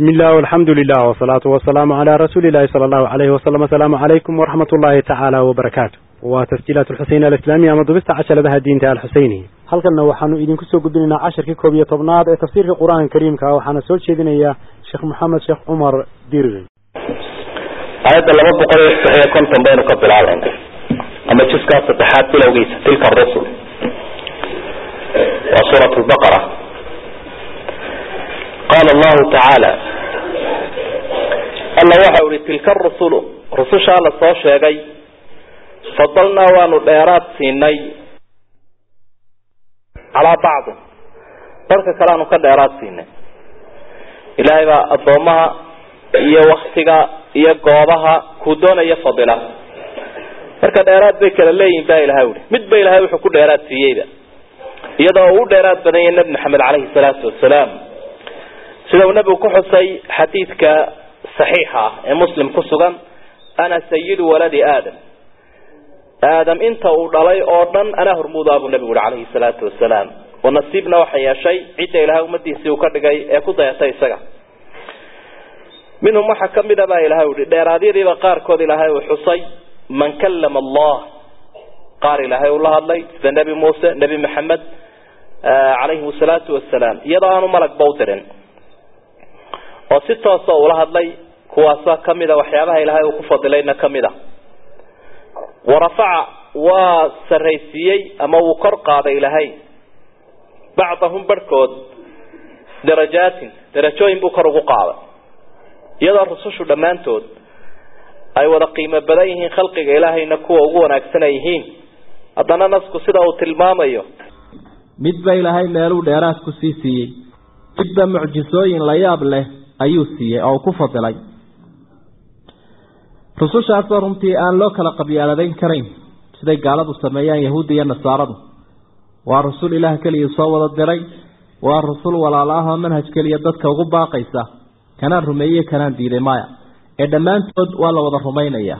بسم الله والحمد لله والصلاة والسلام على رسول الله صلى الله عليه وسلم السلام عليكم ورحمة الله تعالى وبركاته وتسجيلات الحسين الإسلامية مضبست عشر لها الدين تعالى الحسيني هل كنا وحنو إذن كسو قدنا عشر كوبية طبناد تفسير القرآن الكريم كا وحنا سول شيدنا يا شيخ محمد شيخ عمر دير آيات لما بقول هي كنتم بين قبل العالم أما جسكا ستحات بلوغيس تلك الرسل وسورة البقرة قال الله تعالى alla waxa uhi tilka arusulu rusushaa la soo sheegay fadalnaa waanu dheeraad siinay calaa bacdin dadka kale aanu ka dheeraad siinay ilaahay baa addoomaha iyo waktiga iyo goobaha kuu doonaya fadila marka dheeraad bay kala leeyihin ba ilahay uhi mid ba ilahay wuxuu ku dheeraad siiyeyba iyadoo uu u dheeraad badan yahay nebi maxamed caleyhi salaatu wasalaam sida uu nebigu ku xusay xadiidka saxiixa ah ee muslim ku sugan ana sayidu waladi aadam aadam inta uu dhalay oo dhan anaa hormuudaa buu nebigu uhi calayhi salaatu wasalaam oo nasiibna waxa yeeshay cidda ilahay ummadiisii uu ka dhigay ee ku dayatay isaga minhum waxaa kamid a baa ilahay uhi dheeraadyadiiba qaarkood ilaahay uu xusay man kallama allah qaar ilaahay uu la hadlay sida nebi muuse nebi maxamed calayhim asalaatu wasalaam iyadoo aanu malagba u dirin oo si toosa ula hadlay kuwaasa kamida waxyaabaha ilaahay uu ku fadilayna kamid a warafaca waa saraysiiyey ama wuu kor qaaday ilaahay bacdahum barhkood darajaatin darajooyin buu kor ugu qaaday iyadoo rusushu dhammaantood ay wada qiimo badan yihiin khalqiga ilaahayna kuwa ugu wanaagsan ay yihiin haddana nasku sida uu tilmaamayo midba ilaahay meeluu dheeraad ku sii siiyey midba mucjisooyin la yaab leh ayuu siiyey oo ku fadilay rusushaasoo runtii aan loo kala qabyaaladeyn karayn siday gaaladu sameeyaan yahuudda iyo nasaaradu waa rusul ilaah keliya soo wada diray waa rusul walaala ah oo manhaj keliya dadka ugu baaqaysa kanaan rumeeyey kanaan diiday maya ee dhammaantood waa la wada rumaynayaa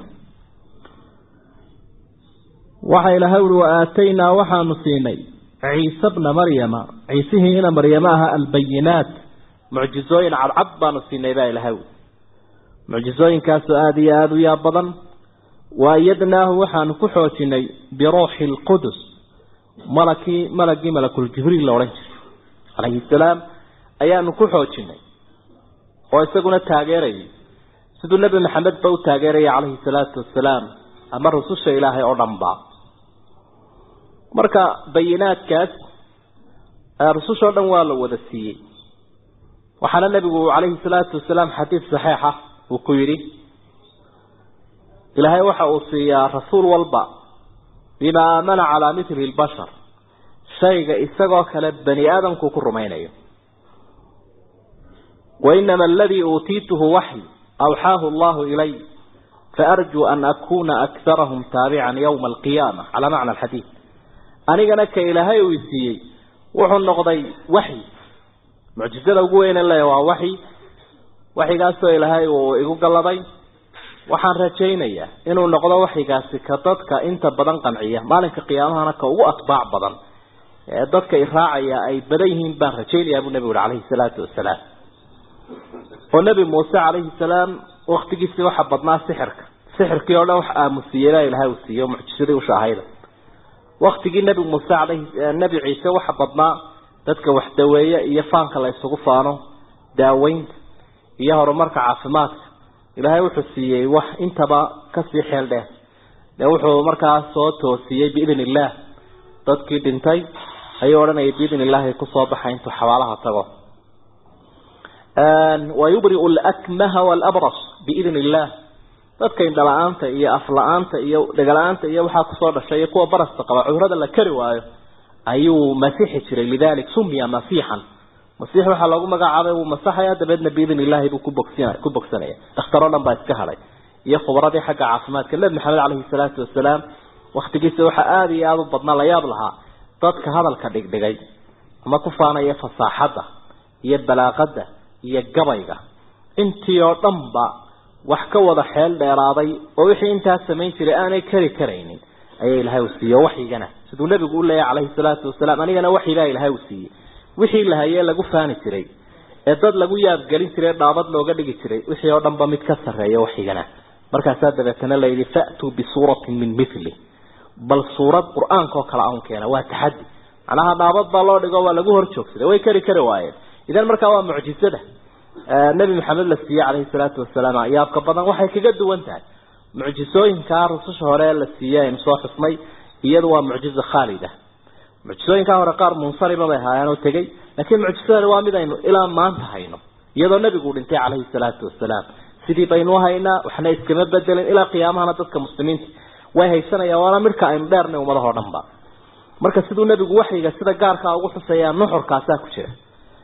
waxa ilaahay uhi wa aataynaa waxaanu siinay ciise bna maryama ciisihii ina maryamo aha albayinaat mucjizooyin cadcad baanu siinay baa ilahay ui mucjizooyinkaasoo aada iyo aada u yaab badan waayadnaahu waxaanu ku xoojinay biruuxi lqudus malakii malagii malakuljibriil la odhan jiray calayhi salaam ayaanu ku xoojinay oo isaguna taageerayay siduu nebi maxamed ba u taageeraya calayhi salaatu wasalaam ama rususha ilaahay oo dhan ba marka bayinaadkaas rusushoo dhan waa la wada siiyey waxaana nebigu calayhi salaatu wasalaam xadiid saxiixa uu ku yidhi ilaahay waxa uu siiyaa rasuul walba bimaa aamana calaa mithli lbashar shayga isagoo kale bani aadamku ku rumaynayo wainama aladii uutiituhu waxy awxaahu allahu ilay faarjuu an akuna akarahum taabican yowma alqiyaama calaa macna alxadiid anigana ka ilaahay uu isiiyey wuxuu noqday waxy mucjizada ugu weyne le waa waxy waxyigaasoo ilaahay uu igu galladay waxaan rajaynayaa inuu noqdo waxyigaasi ka dadka inta badan qanciya maalinka qiyaamahana ka ugu atbaac badan ee dadka iraacaya ay badan yihiin baan rajaynayaa buu nebigu uri calayhi salaatu wasalaam oo nebi muuse calayhi salaam waktigiisii waxa badnaa sixirka sixirkii oo dhan wax aamusiiyey baa ilahay uu siiye mucjisadii ushahayda waktigii nebi muuse calayhi nebi ciise waxa badnaa dadka wax daweeye iyo faanka la isugu faano daaweynta iyo horumarka caafimaadka ilaahay wuxuu siiyey wax intaba kasii xeel dheer dee wuxuu markaa soo toosiyey biidn illaah dadkii dhintay ayuu odhanayay biidn illaahi kusoo baxay intuu xabaalaha tago wayubriu lakmaha walabras biidn illaah dadka indhala-aanta iyo afla-aanta iyo dhegala-aanta iyo waxaa kusoo dhashay iyo kuwa barasta qaba cudurada la kari waayo ayuu masixi jiray lidalik sumiya masiixan masiix waxaa loogu magacaabay wuu masaxaya dabeedna biidn illaahi buu kubogsin ku bogsanaya dhakhtaroo dhan baa iska hadhay iyo khubradii xagga caafimaadka nebi maxamed caleyhi salaatu wasalaam waktigiisa waxaa aada iyo aada u badnaa la yaab lahaa dadka hadalka dhigdhigay ama ku faanaya fasaaxadda iyo balaaqada iyo gabayga intii oo dhanba wax ka wada xeel dheeraaday oo wixii intaas samayn jiray aanay kari karaynin ayaa ilaahay u siiyey waxyigana siduu nebigu u leeyahy calayhi salaatu wasalaam anigana waxyigaa ilaahay u siiyey wixii la hayee lagu faani jiray ee dad lagu yaabgelin jiray dhaabad looga dhigi jiray wixii oo dhanba mid ka sarreeya waxigana markaasaa dabeetana la yidhi fa'tuu bisuuratin min mithli bal suurad qur-aanka oo kale aun keena waa taxaddi macnaha dhaabad baa loo dhigo waa lagu hor joogsaday way kari kari waayeen idan markaa waa mucjizada nebi maxamed la siiyey calayhi salaatu wasalaam yaabka badan waxay kaga duwan tahay mucjisooyinkaa rususha hore la siiyey aynu soo xusnay iyadu waa mucjizo khaalida mucjisooyinkaa hore qaar munsariba bay ahaayeen oo tegey laakiin mucjisadani waa mid aynu ilaa maanta hayno iyadoo nebigu dhintay calayhi salaatu wasalaam sidii baynu haynaa waxna iskama bedelin ilaa qiyaamahana dadka muslimiinta way haysanayaan waana midhka aynu dheernay ummadahoo dhan ba marka siduu nebigu waxyiga sida gaarkaa ugu xuseeyaa nuxurkaasaa ku jira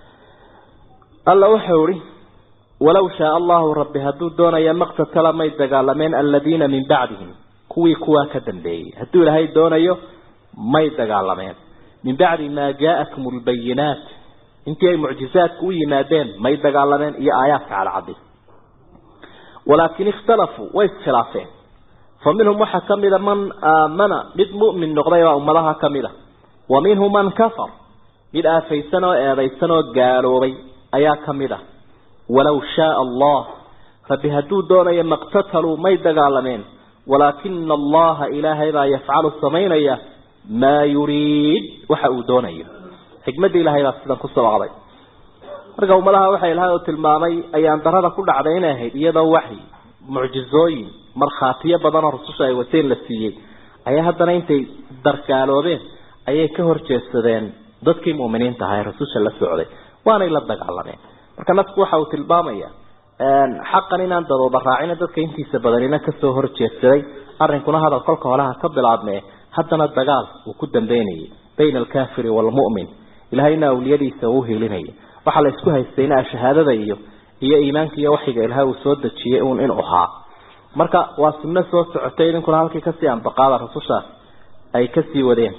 alla wuxuu ihi walaw shaaa allahu rabbi hadduu doonaya maqtatala may dagaalameen aladiina min bacdihim kuwii kuwaa ka dambeeyey hadduu ilaahay doonayo may dagaalameen min bacdi maa jaa'akum lbayinaat intii ay mucjizaadku u yimaadeen may dagaalameen iyo aayaadka cadcadi walaakin ikhtalafuu way iskhilaafeen fa minhum waxaa kamida man aamana mid mu'min noqday baa ummadaha kamida wa minhum man kafar mid aafaysan oo eedaysan oo gaaloobay ayaa kamid ah walaw shaaa allah rabbi hadduu doonayo maqtataluu may dagaalameen walaakina allaha ilaahay baa yafcalu samaynaya maa yuriid waxa uu doonayo xikmadda ilahay baa sidan ku sabaqday marka ummadaha waxa ilahay oo tilmaamay ayaan darada ku dhacday inay ahayd iyadoo waxyi mucjizooyin markhaatiyo badan oo rususha ay wateen la siiyey ayaa haddana intay dargaaloobeen ayay ka horjeedsadeen dadkii mu'miniinta ahaa ee rasusha la socday waanay la dagaalameen marka nafku waxa uu tilmaamaya xaqan inaan dadooda raacina dadka intiisa badanina kasoo horjeedsaday arrinkuna hadal kolka holaha ka bilaabmee haddana dagaal uu ku dambeynayay bayna alkaafiri waalmu'min ilahayna awliyadiisa uu hiilinaya waxaa la isku haystayna shahaadada iyo iyo iimaanka iyo waxiga ilahay uu soo dejiyey uun inuu ahaa marka waa sunno soo socotay idinkuna halkii kasii ambaqaada rasushaas ay kasii wadeen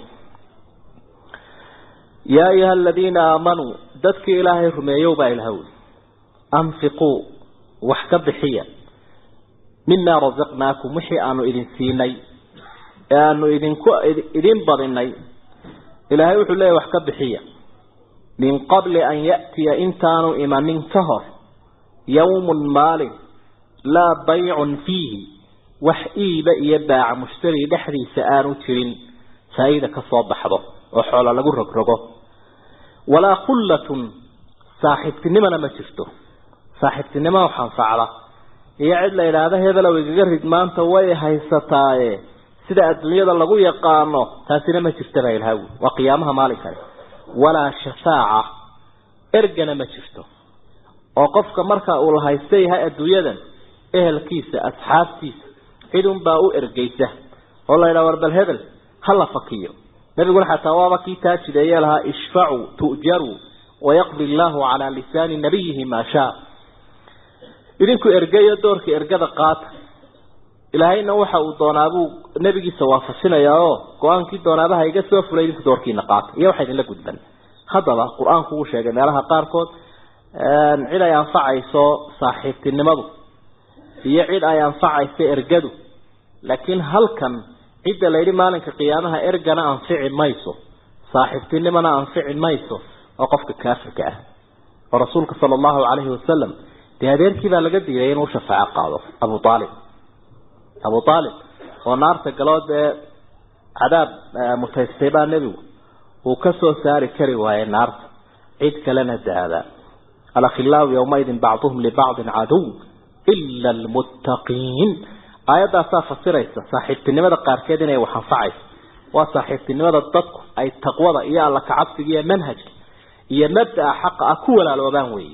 yaa ayuha aladiina aamanuu dadkii ilaahay rumeeyow baa ilaha wi anfiquu wax ka bixiya mimaa rasaqnaakum wixii aanu idin siinay ee aanu idinku idin badinay ilaahay wuxuu leeyahy wax ka bixiya min qabli an ya'tiya intaanu imanin ka hor yawmun maalin laa baycun fiihi wax iiba iyo baaca mushtari dhexdiisa aanu jirin faa-ida ka soo baxdo oo xoolo lagu rogrogo walaa khullatun saaxiibtinimona ma jirto saaxiibtinimo wax anfacda iyo cid la yidhaahdo hebelow igaga rid maanta way haysataaye sida adduunyada lagu yaqaano taasina ma jirta baa ilaawi waa qiyaamaha maalinkaas walaa shafaaca ergana ma jirto oo qofka marka uu la haysta yahay adduunyadan ehelkiisa asxaabtiisa cid unbaa u ergeysa oo la yidhaha war bal hebel ha la fakiyo nabiguna xataa waaba kii taa jideeye lahaa ishfacuu tu'jaruu wayaqdi allaahu calaa lisaani nabiyihi maa shaa idinku ergeyo doorka ergada qaata ilaahayna waxa uu doonaabuu nebigiisa waafajinayaa oo go-aankii doonaabaha iga soo fulay idinku doorkiina qaata iyo waxa idinla gudban haddaba qur-aanku uu sheegay meelaha qaarkood cid ay anfacayso saaxiibtinimadu iyo cid ay anfacayso ergadu laakiin halkan cidda la yidhi maalinka qiyaamaha ergana anfici mayso saaxiibtinimona anfici mayso oo qofka kaafirka ah oo rasuulka sala allahu calayhi wasalam dee adeerkii baa laga diiday inuu shafaaco qaado abu aalib abu aalib oo naarta galood ee cadaab mutaystay baa nebigu uu ka soo saari kari waayey naarta cid kalena daada alakhilaau yawmaidin bacduhum libacdin caduw ila almuttaqiin aayaddaasaa fasiraysa saaxiibtinimada qaarkeed inay wax anfacayso waa saaxiibtinimada dadku ay taqwada iyo alla kacabsiga iyo manhajka iyo mabdaa xaqa ah ku walaaloobaan weeye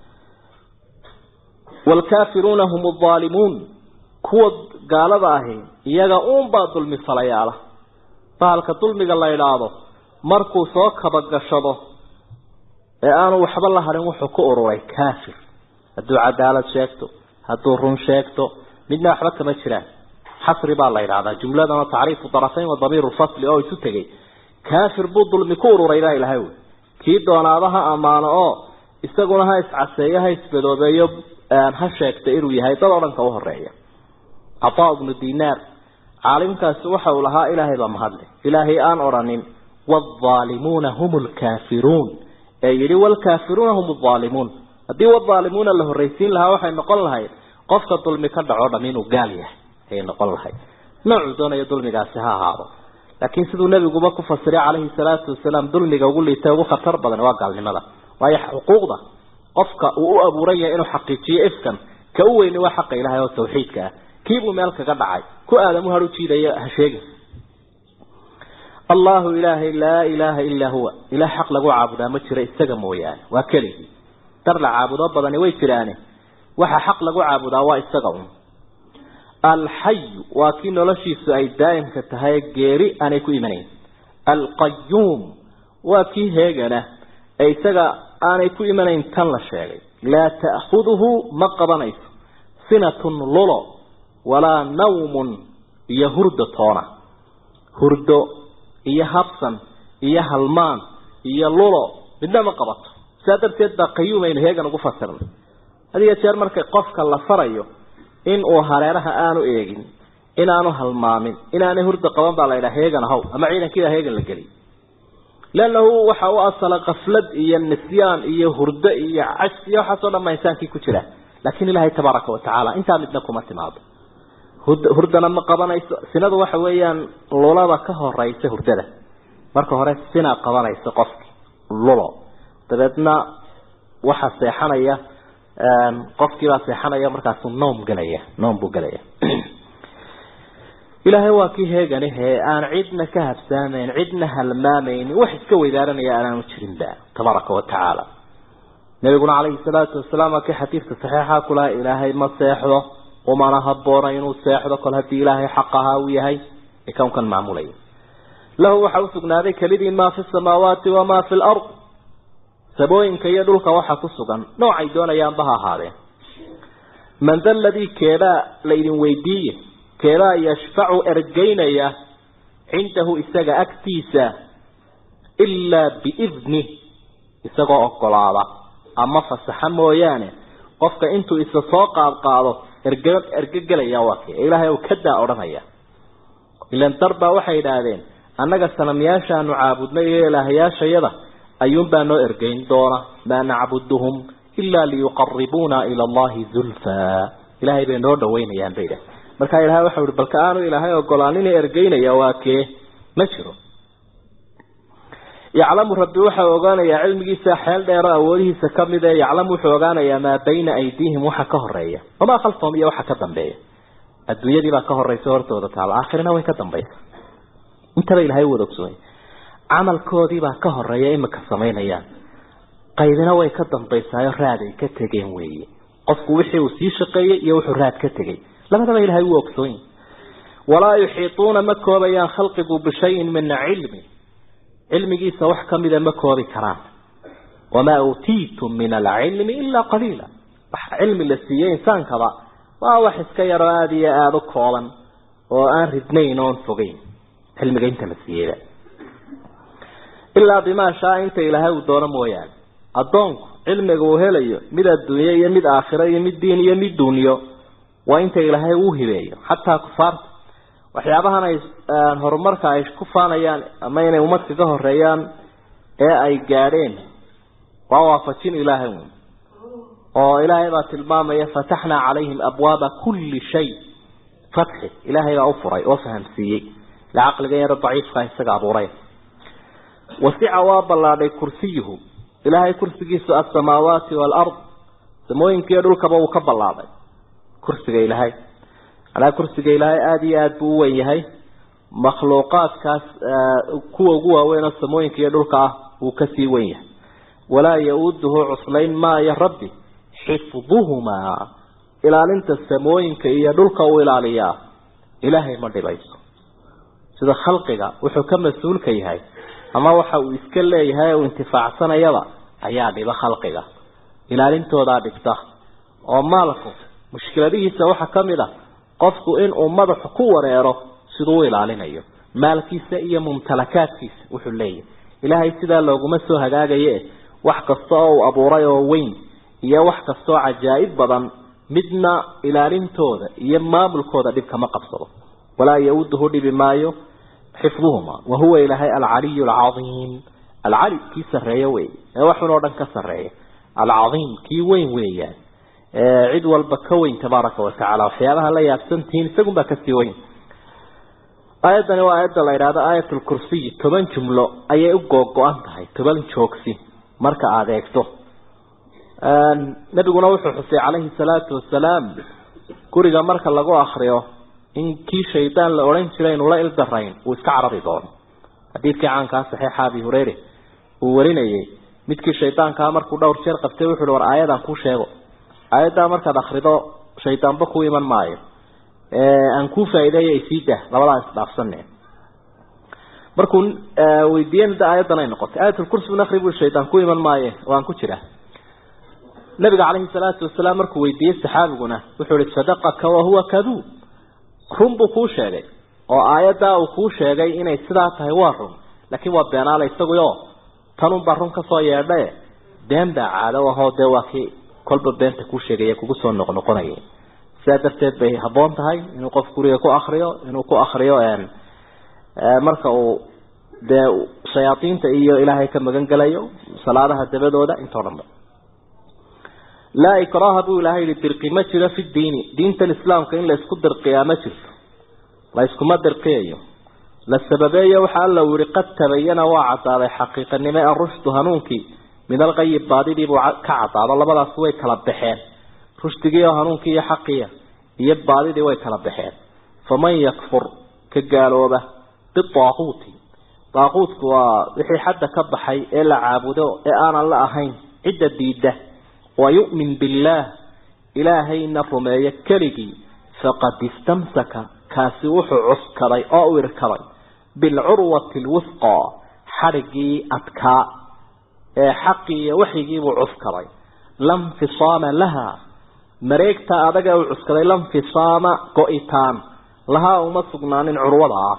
waalkaafiruuna hum aldaalimuun kuwa gaalada ahi iyaga uunbaa dulmi falayaala bahalka dulmiga la idhaahdo markuu soo kabagashado ee aanu waxba la harin wuxuu ku ururay kaafir hadduu cadaalad sheegto hadduu run sheegto midna waxba kama jiraan xasri baa la yidhahdaa jumladana tacriifu darafayn wa damiiru fasli oo isu tegay kaafir buu dulmi ku ururay baa ilahay wy kii doonaaba ha ammaano oo isaguna ha iscaseeyo ha isbadoobeeyo ha sheegta inuu yahay dad oo dhan ka u horeeya cataa ibnu dinaar caalimkaasi waxa uu lahaa ilaahay baa mahadle ilaahay aan odhanin waalimuuna hum lkaafiruun ee yidhi wlkaafiruuna hum aalimuun haddii wadaalimuuna la horraysiin lahaa waxay noqon lahayd qofka dulmi ka dhaco dham inuu gaal yahay ayay noqon lahayd noocuu doonayo dulmigaasi ha ahaado laakiin siduu nebiguba ku fasiray calayhi salaatu wasalaam dulmiga ugu liita ugu khatar badan waa gaalnimada waayo xuquuqda qofka uu u abuuran yahay inuu xaqiijiyo ifkan ka u weyni waa xaqa ilaahay oo tawxiidka ah kiibuu meel kaga dhacay ku aadamu har u jiidaya ha sheegin allahu ilaahay laa ilaaha illaa huwa ilaah xaq lagu caabudaa ma jiro isaga mooyaane waa keligii dar la caabudo badani way jiraane waxa xaq lagu caabudaa waa isaga un alxayu waa kii noloshiisu ay daa'imka tahay geeri aanay ku imanayn alqayuum waa kii heegana ee isaga aanay ku imanayn tan la sheegay laa ta'khuduhu ma qabanayso sinatun lulo walaa nawmun iyo hurdo toona hurdo iyo habsan iyo halmaan iyo lulo midna ma qabato sidaa darteed baa qayuumaynu heegan ugu fasirnay had iyo jeer marka qofka la farayo in uu hareeraha aanu eegin inaanu halmaamin inaanay hurda qaban baa la yidhaha heegan haw ama ciidankiida heegan la geliy leannahu waxa u asala kaflad iyo nisyaan iyo hurdo iyo cas iyo waxaasoo dhan baa insaankii ku jira laakiin ilaahay tabaaraka watacaala intaa midna kuma timaado hurdana ma qabanayso sinadu waxa weeyaan lulada ka horeysa hurdada marka hore sina qabanaysa qofki lulo dabeedna waxa seexanaya qofkiibaa seexanaya markaasu noom gelaya noom buu gelaya ilaahay waa kii heeganihe aan cidna ka habsaamayn cidna halmaamaynin wax iska weydaaranaya aanaanu jirinba tabaaraka watacaala nabiguna calayhi salaatu wasalaam waa kii xadiidka saxiixa kulaha ilaahay ma seexdo umana haboona inuu seexdo kol haddii ilaahay xaq ahaa uu yahay ee kownkan maamulaya lahu waxa usugnaaday kelidii maa fi samaawaati wamaa fi lard sabooyinka iyo dhulka waxa ku sugan noocay doonayaanba ha ahaadeen man da ladii keebaa laydin weydiiye keebaa yashfacu ergeynaya cindahu isaga agtiisa ilaa biidnih isagoo ogolaada ama fasaxa mooyaane qofka intuu isa soo qaad qaado erge ergegelaya waa kii ilaahay uu ka daa odhanaya ilan darbaa waxay idhaahdeen annaga sanamyaashaanu caabudnay iyo ilaahayaashayada ayuunbaa noo ergeyn doona maa nacbuduhum ilaa liyuqaribuuna ila allahi zulfaa ilaahay bay noo dhaweynayaan bay idhahdeen markaa ilahay waxau ihi balka aanu ilaahay ogolaanin ergeynaya waa kee ma jiro yaclamu rabbi waxau ogaanayaa cilmigiisa xeel dheero awoodihiisa kamid ee yaclamu wuxuu ogaanayaa maa bayna aydiihim waxa ka horeeya wamaa khalfahum iyo waxa ka dambeeya adduunyadiibaa ka horeysa hortooda taala aakhirina way ka dambaysa intaba ilahay wada ogsoonay camalkoodiibaa ka horeeya imika samaynayaan qaybina way ka dambaysaayo raad ay ka tegeen weeye qofku wixii uu sii shaqeeyey iyo wuxuu raad ka tegey labadaba ilahay wuu ogsoonyi walaa yuxiituuna ma koobayaan khalqigu bishayin min cilmi cilmigiisa wax kamida ma koobi karaan wamaa uutiitum min alcilmi ilaa qaliila wax cilmi la siiyey insaankaba waa wax iska yaroo aada iyo aada u kooban oo aan ridnayn oon fogeyn cilmiga inta la siiyeyba ilaa bimaa shaa inta ilaahay uu doono mooyaane addoonku cilmiga uu helayo mid adduunye iyo mid aakhiro iyo mid diin iyo mid duunyo waa inta ilaahay uu hibeeyo xataa kufaarta waxyaabahan ay horumarka ay ku faanayaan ama inay ummad kaga horeeyaan ee ay gaadheen waa waafajin ilaahay un oo ilaahay baa tilmaamaya fataxnaa calayhim abwaaba kulli shay fatxi ilaahay baa u furay oo fahamsiiyey ila caqliga yaro daciifka isaga abuuray wasica waa ballaadhay kursiyuhu ilaahay kursigiisu alsamaawaati waalard samooyinkiiyo dhulkaba uu ka ballaadhay kursiga ilaahay manaa kursiga ilaahay aada iyo aada buu u wen yahay makhluuqaadkaas kuwa ugu waaweyn oo samooyinka iyo dhulka ah wuu kasii wen yahay walaa ya-uuduhu cuslayn maayo rabbi xifduhumaa ilaalinta samooyinka iyo dhulka uu ilaaliyaa ilaahay ma dhibayso sida khalqiga wuxuu ka mas-uulka yahay ama waxa uu iska leeyahay uu intifaacsanayaba ayaa dhiba khalqiga ilaalintoodaa dhibta oo maalku mushkiladihiisa waxaa kamid a qofku inuu madaxu ku wareero siduu u ilaalinayo maalkiisa iyo mumtalakaadkiisa wuxuu leeyahay ilaahay sidaa looguma soo hagaagaye wax kasta oo uu abuuray oo weyn iyo wax kastaoo cajaa'ib badan midna ilaalintooda iyo maamulkooda dhib kama qabsado walaa ya-uduhu dhibi maayo xifduhuma wa huwa ilaahay alcaliyu alcadiim alcali kii sarreeya wey ee waxun oo dhan ka sarreeya alcadiim kii weyn weeyaan cid walba ka weyn tabaaraka watacaala waxyaabaha la yaabsantihiin isagunbaa kasii weyn aayaddani waa aayadda la yidhahdo aayat lkursiy toban jumlo ayay u googo-an tahay toban joogsi marka aada eegto nabiguna wuxuu xusay calayhi salaatu wasalaam guriga marka lagu akriyo in kii shaydaan la odhan jiray inula ildarayn uu iska carari doono xadiidkii caankaa saxiixa abi hureyre uu warinayay midkii shaydaankaa markuu dhowr jeer qabtay wuxu uhi war aayadaan kuu sheego aayaddaa markaad akrido shaydaanba ku iman maayo aan kuu faa'iideeyo isii dah labadaa isdhaafsane markuu weydiiyey da aayaddan ay noqotay aayatulkursi nakri bui shaydaan ku iman maaye waan ku jira nabiga calayhi salaatu wasalaam markuu weydiiyey saxaabiguna wuxuu ihi sadaqaka wahuwa kaduub run buu kuu sheegay oo aayaddaa uu kuu sheegay inay sidaa tahay waa run laakiin waa beenaale isaguyo tanunbaa run kasoo yeedhae been baa caado ahoo dee waa kii kolba beenta kuu sheegaya kugu soo noqnoqonaya sidaa darteed bay habboon tahay inuu qof guriga ku akriyo inuu ku akriyo marka uu dee shayaadiinta iyo ilaahay ka magan gelayo salaadaha dabadooda intoo dhanba laa ikraha buu ilaahay yihi dirqi ma jiro fi diini diintan islaamka in la isku dirqiyaa ma jirto la iskuma dirqiyayo la sababeeyo waxa alla uu yihi qad tabayana waa cadaaday xaqiiqanimo arushdu hanuunkii min alqayib baadidii buu ka cadaado labadaas way kala baxeen rushdigii oo hanuunkii iyo xaqiya iyo baadidii way kala baxeen faman yakfur ka gaalooba bitaaquuti daaquutku waa wixii xadda ka baxay ee la caabudo ee aanan la ahayn cidda diida wayu'min billaah ilaahayna rumeeyo keligii faqad istamsaka kaasi wuxuu cuskaday oo u irkaday bilcurwati lwifqa xadhigii adkaa ee xaqii iyo waxyigiibuu cuskaday lamfisaama laha mareegta adaga uu cuskaday lamfisaama go-itaan lahaa uma sugnaanin curwada ah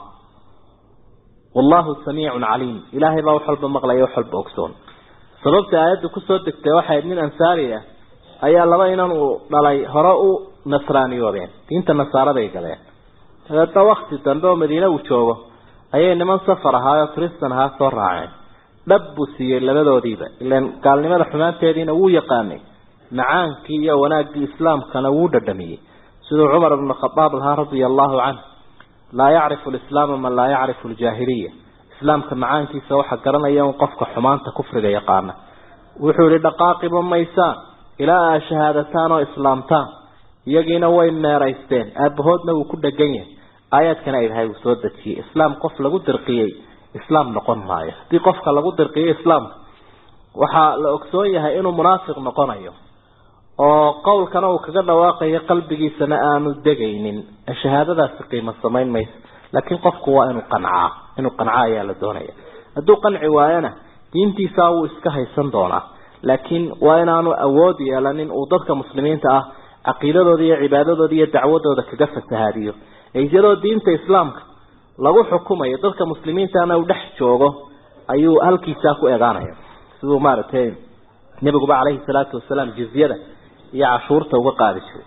wallahu samiicun caliim ilaahay baa wax walba maqlaya wax walba ogsoon sababta aayadda kusoo degtay waxay nin ansaari ah ayaa laba inan uu dhalay hore u nasraaniyoobeen diinta nasaaraday galeen dabeedna wakti dambe oo madiine uu joogo ayay niman safar ahaayoo tristan ahaa soo raaceen dhab buu siiyey labadoodiiba ilan gaalnimada xumaanteediina wuu yaqaanay macaankii iyo wanaaggii islaamkana wuu dhadhamiyey siduu cumar ibnu khadaab lahaa radia allahu canh laa yacrifu lislaama man laa yacrifu ljaahiliya islaamka macaankiisa waxa garanaya un qofka xumaanta kufriga yaqaana wuxuu yihi dhaqaaqiba maysaan ilaa aa shahaadataan oo islaamtaan iyagiina way meeraysteen aabahoodna wuu ku dhegan yahay aayaadkana ilahay uu soo dejiyey islaam qof lagu dirqiyey islaam noqon maayo haddii qofka lagu dirqiyo islaamka waxaa la ogsoon yahay inuu munaafiq noqonayo oo qowlkana uu kaga dhawaaqayo qalbigiisana aanu degaynin shahaadadaasi qiimo samayn mayso laakiin qofku waa inuu qancaa inuu qancaa ayaa la doonaya hadduu qanci waayana diintiisaa wuu iska haysan doonaa laakiin waa inaanu awood yeelanin uu dadka muslimiinta ah caqiidadooda iyo cibaadadooda iyo dacwadooda kaga fasahaadiyo iyadoo diinta islaamka lagu xukumayo dadka muslimiintana uu dhex joogo ayuu halkiisaa ku eegaanaya siduu maaragtay nebiguba caleyhi salaatu wasalaam jizyada iyo cashuurta uga qaadi jiray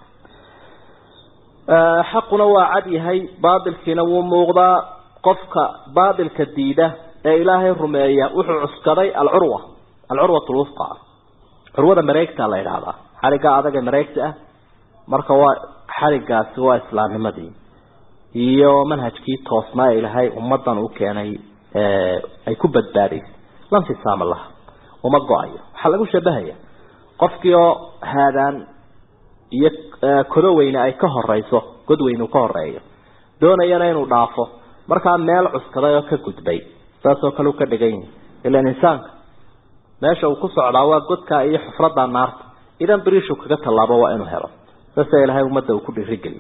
xaquna waa cad yahay baatilkiina wuu muuqdaa qofka baatilka diida ee ilaahay rumeeya wuxuu cuskaday alcurwa alcurwat lwufqa curwada mareegta la yidhaahdaa xariga adaga mareegta ah marka waa xarigaasi waa islaamnimadii iyo manhajkii toosnaa ee ilaahay ummadan u keenay ay ku badbaadaysay lanfisaama laha uma go-ayo waxaa lagu shabahaya qofkii oo haadaan iyo kodo weyne ay ka horeyso god weyne uu ka horeeyo doonayana inuu dhaafo markaa meel cuskaday oo ka gudbay saasoo kale u ka dhigan yahi ilan insaanka meesha uu ku socdaa waa godka iyo xufrada naarta idan biriishu kaga tallaabo waa inuu helo saasa ilaahay ummadda uu ku dhiirigeliyo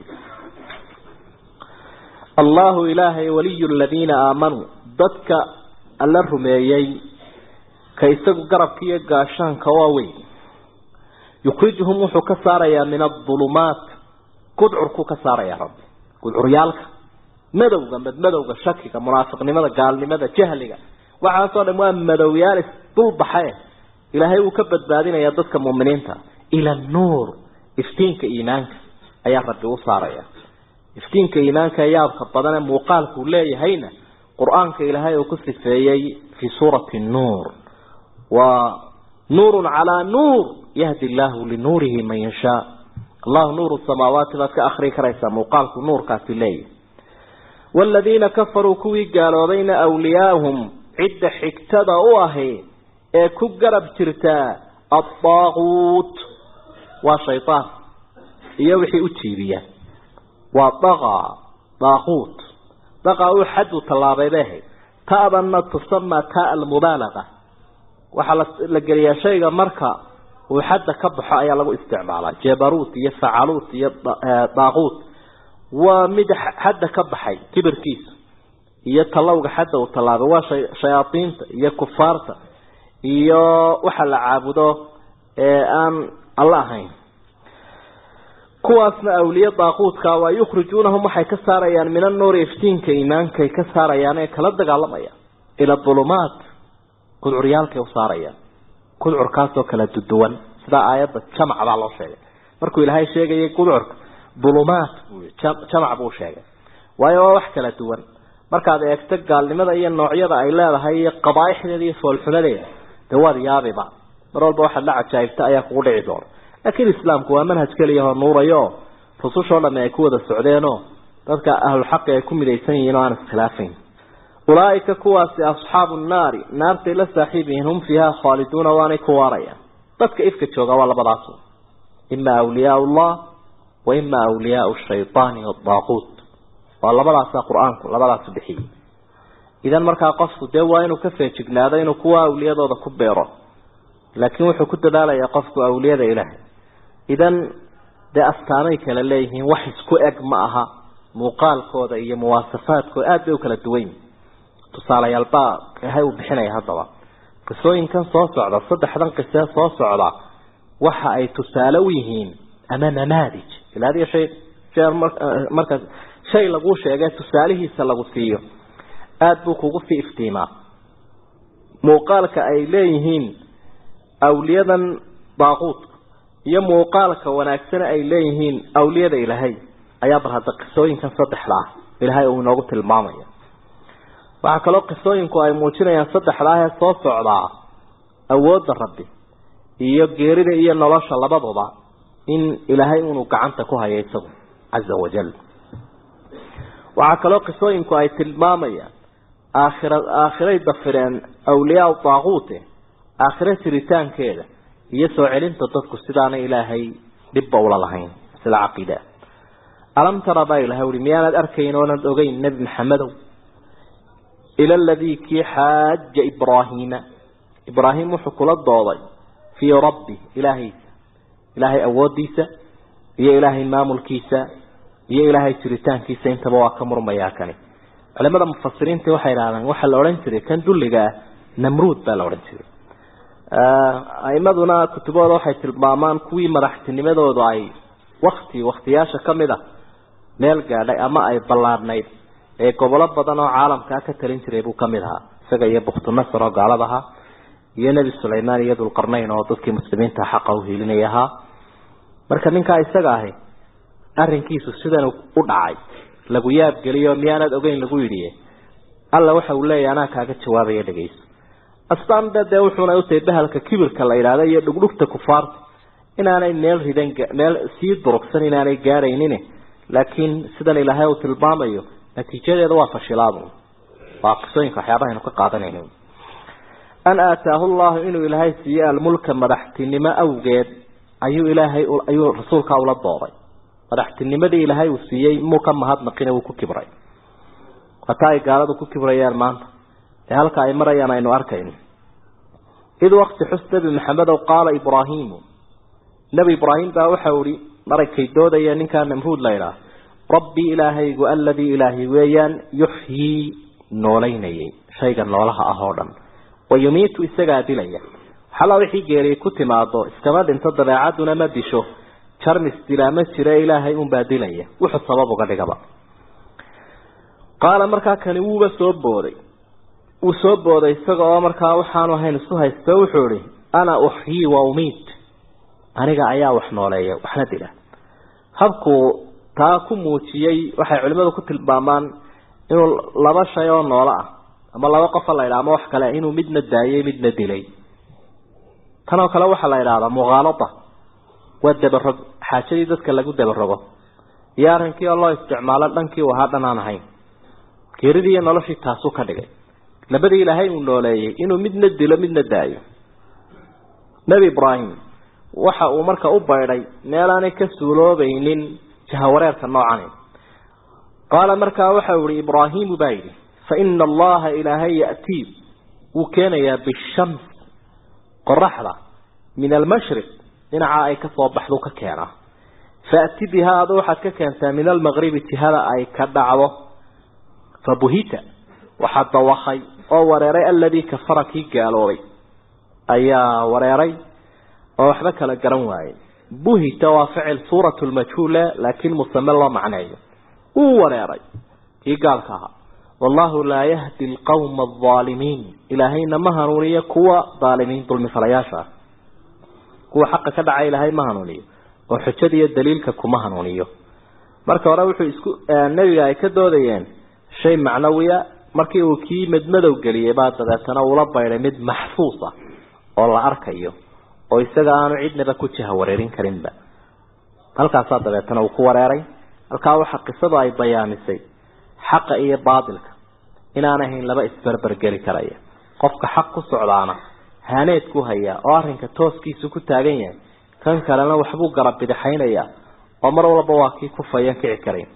allahu ilaahay waliyu ladiina aamanuu dadka alla rumeeyey ka isagu garabka iyo gaashaanka waa weyn yukhrijuhum wuxuu ka saarayaa min adulumaat gudcurkuu ka saarayaa rabbi gudcuryaalka madowga madmadowga shakiga munaafiqnimada gaalnimada jahliga waxaasoo dhan waa madowyaal isdulbaxee ilaahay wuu ka badbaadinayaa dadka muuminiinta ila nuur iftiinka iimaanka ayaa rabbi u saaraya iftiinka iimaanka ee yaabka badan ee muuqaalkuu leeyahayna qur-aanka ilaahay uu ku sifeeyey fii suurati nuur waa nuurun calaa nuur yahdi illaahu linuurihi man yashaa allahu nuuru samaawaati baad ka akrii karaysaa muuqaalku nuurkaasi leeyahy waaladiina kafaruu kuwii gaaloobayna awliyaahum cidda xigtada u ahi ee ku garab jirtaa addaaquut waa shaydaan iyo wixii u jiibiya waa daqa daaquut daqa uu xaddu tallaabay bay ahayd ta'danna tusamaa taa almubaalaqa waxaa la geliyaa shayga marka uu xadda ka baxo ayaa lagu isticmaalaa jebaruut iyo facaluut iyo daaquut waa mid xadda ka baxay kibirkiisa iyo tallowga xadda uu tallaabay waa shayaadiinta iyo kufaarta iyo waxa la caabudo ee aan alla ahayn kuwaasna awliye daaquudka waa yukhrijuunahum waxay ka saarayaan min annuuri iftiinka iimaankay ka saarayaan ee kala dagaalamayaan ila dulumaat kudcuryaalkay u saarayaan kudcurkaasoo kala duduwan sidaa aayadda jamac baa loo sheegay markuu ilaahay sheegayay kudcurka dulumaat jamac buu sheegay waayo waa wax kala duwan markaad eegto gaalnimada iyo noocyada ay leedahay iyo qabaaixdeeda iyo foolxumadeeda dee waad yaabiba mar walba waxaad la cajaa'ibta ayaa kugu dhici doona laakiin islaamku waa manhaj keliyahoo nuurayo rusushoo dhamme ay ku wada socdeenoo dadka ahlulxaqi ay ku midaysan yihiin oo aan iskhilaafayn ulaaika kuwaasi asxaabu nnaari naartay la saaxiib yihiin hum fiiha khaaliduuna waanay ku waarayaan dadka ifka jooga waa labadaas ima awliyaa llah wa ima awliyaau shaytaani wadaaquut waa labadaasa qur-aanku labadaasu bixiyey idan markaa qofku dee waa inuu ka feejignaado inuu kuwa awliyadooda ku beero laakiin wuxuu ku dadaalayaa qofku awliyada ilaahay idan dee astaamay kala leeyihiin wax isku eg ma aha muuqaalkooda iyo muwaasafaadkooda aada bay u kala duwan yihin tusaalayaalbaa ilahay uu bixinaya haddaba qisooyinkan soo socda saddexdan qisee soo socda waxa ay tusaale u yihiin ama namaadij ila adiga shay jeer marka shay laguu sheegay tusaalihiisa lagu siiyo aada buu kugu sii iftiimaa muuqaalka ay leeyihiin awliyadan daaquudka iyo muuqaalka wanaagsana ay leeyihiin awliyada ilaahay ayaa bar hadda qisooyinkan saddexda ah ilaahay uu inoogu tilmaamaya waxaa kaloo qisooyinku ay muujinayaan saddexda ah ee soo socdaa awoodda rabbi iyo geerida iyo nolosha labaduba in ilaahay inuu gacanta ku hayo isagu caza wajal waxaa kaloo qisooyinku ay tilmaamayaan aakhira aakhiray dafireen awliyaa daaquute aakhiro jiritaankeeda iyo soo celinta dadku sidaana ilaahay dhibba ula lahayn sida caqiida alam tara baa ilahay uhi miyaanad arkayn oonad ogeyn nebi maxamedow ila aladii kii xaaja ibraahiima ibraahim wuxuu kula dooday fii rabbi ilaahaysa ilaahay awoodiisa iyo ilaahay maamulkiisa iyo ilaahay jiritaankiisa intaba waa ka murmayaa kani culimada mufasiriinta waxay idhahdeen waxaa la odhan jiray kan dulliga ah namruud baa la odhan jiray aimaduna kutubooda waxay tilmaamaan kuwii madaxtinimadoodu ay wakti waktiyaasha kamid a meel gaadhay ama ay ballaadhnayd ee gobolo badan oo caalamkaa ka talin jiray buu kamid ahaa isaga iyo buktunasar oo gaalad ahaa iyo nebi sulaymaan iyo dulqarnayn oo dadkii muslimiinta xaqa uhiilinay ahaa marka ninkaa isaga ahi arrinkiisu sidan u dhacay lagu yaabgeliyo miyaanad ogeyn lagu yidhi alla waxa uu leeyahy anaa kaaga jawaabaya dhegeyso astaanba dee wuxuuna utahay bahalka kibirka la yidhaahda iyo dhugdhugta kufaarta inaanay meel ridan meel sii durugsan inaanay gaadhaynin laakiin sidan ilaahay uu tilmaamayo natiijadeeda waa fashilaadu waa qisooyinka waxyaabahaynu ka qaadanayno an aataahu llahu inuu ilaahay siiye almulka madaxtinimo awgeed ayuu ilaahay ayuu rasuulkaa ula dooday madaxtinimadii ilaahay uu siiyey muu ka mahadnaqine wuu ku kibray wataa ay gaaladu ku kibrayaan maanta ee halka ay marayaan aynu arkayno id wakti xus nebi maxamedow qaala ibraahimu nebi ibraahim baa waxau ihi maragkay doodaya ninkaa namruud la idhaah rabbii ilaahaygu aladii ilaahay weeyaan yuxyii noolaynayay shayga noolaha ah oo dhan wa yumiitu isagaa dilaya xalaa wixii geeriyay ku timaado iskama dhinto dabeecaduna ma disho jarmis dilaa ma jira ilaahay unbaa dilaya wuxuu sabab uga dhigaba qaala markaa kani wuuba soo booday wuu soo booday isaga oo markaa waxaanu ahayn isu haysto wuxuu ihi ana uxyii wa umiit aniga ayaa wax nooleeya waxna dila habkuu taa ku muujiyey waxay culimadu ku tilmaamaan inuu laba shay oo noolo ah ama laba qofa la ydhaha ama wax kale inuu midna daayay midna dilay tan oo kale waxaa la idhaahdaa mukhaalada waa dabarog xaajadii dadka lagu dabarogo iyo arrinkii oo loo isticmaalo dhankii uu ahaa dhan aan ahayn geeridii iyo noloshii taasuu ka dhigay labadii ilaahay uu nooleeyey inuu midna dilo midna daayo nebi ibraahim waxa uu marka u baydhay meelaanay ka suuloobaynin jahawareerka noocani qaala markaa waxa uu ihi ibraahimu baa yidhi fa ina allaha ilaahay ya'tii wuu keenayaa bishams qoraxda min almashriq dhinaca ay ka soo baxdu ka keenaa faati bihaa adu waxaad ka keentaa min almaqribi jihada ay ka dhacdo fabuhita waxaa dawakay oo wareeray aladii kafara kii gaaloobay ayaa wareeray oo waxba kala garan waayey buhita waa ficil suurat lmajhuule laakiin musame loo macneeyo wuu wareeray kii gaalka ahaa wallahu laa yahdi alqawma alaalimiin ilaahayna ma hanuuniyo kuwa aalimiin dulmifalayaasha ah kuwa xaqa ka dhaca ilaahay ma hanuuniyo oo xujada iyo daliilka kuma hanuuniyo marka hore wuxuu isku nebiga ay ka doodayeen shay macnawiya markii uu kii madmadow geliyey baa dabeetana uula baydhay mid maxfuus ah oo la arkayo oo isaga aanu cidnaba ku jiha wareerin karinba halkaasaa dabeetana uu ku wareeray halkaa waxa qisadu ay bayaamisay xaqa iyo baatilka inaan ahayn laba isberbergeli karaya qofka xaq ku socdaana haaneed ku hayaa oo arrinka tooskiisu ku taagan yahay kan kalena waxbuu garab bidixaynayaa oo mar walba waa kii kufayan kici karayn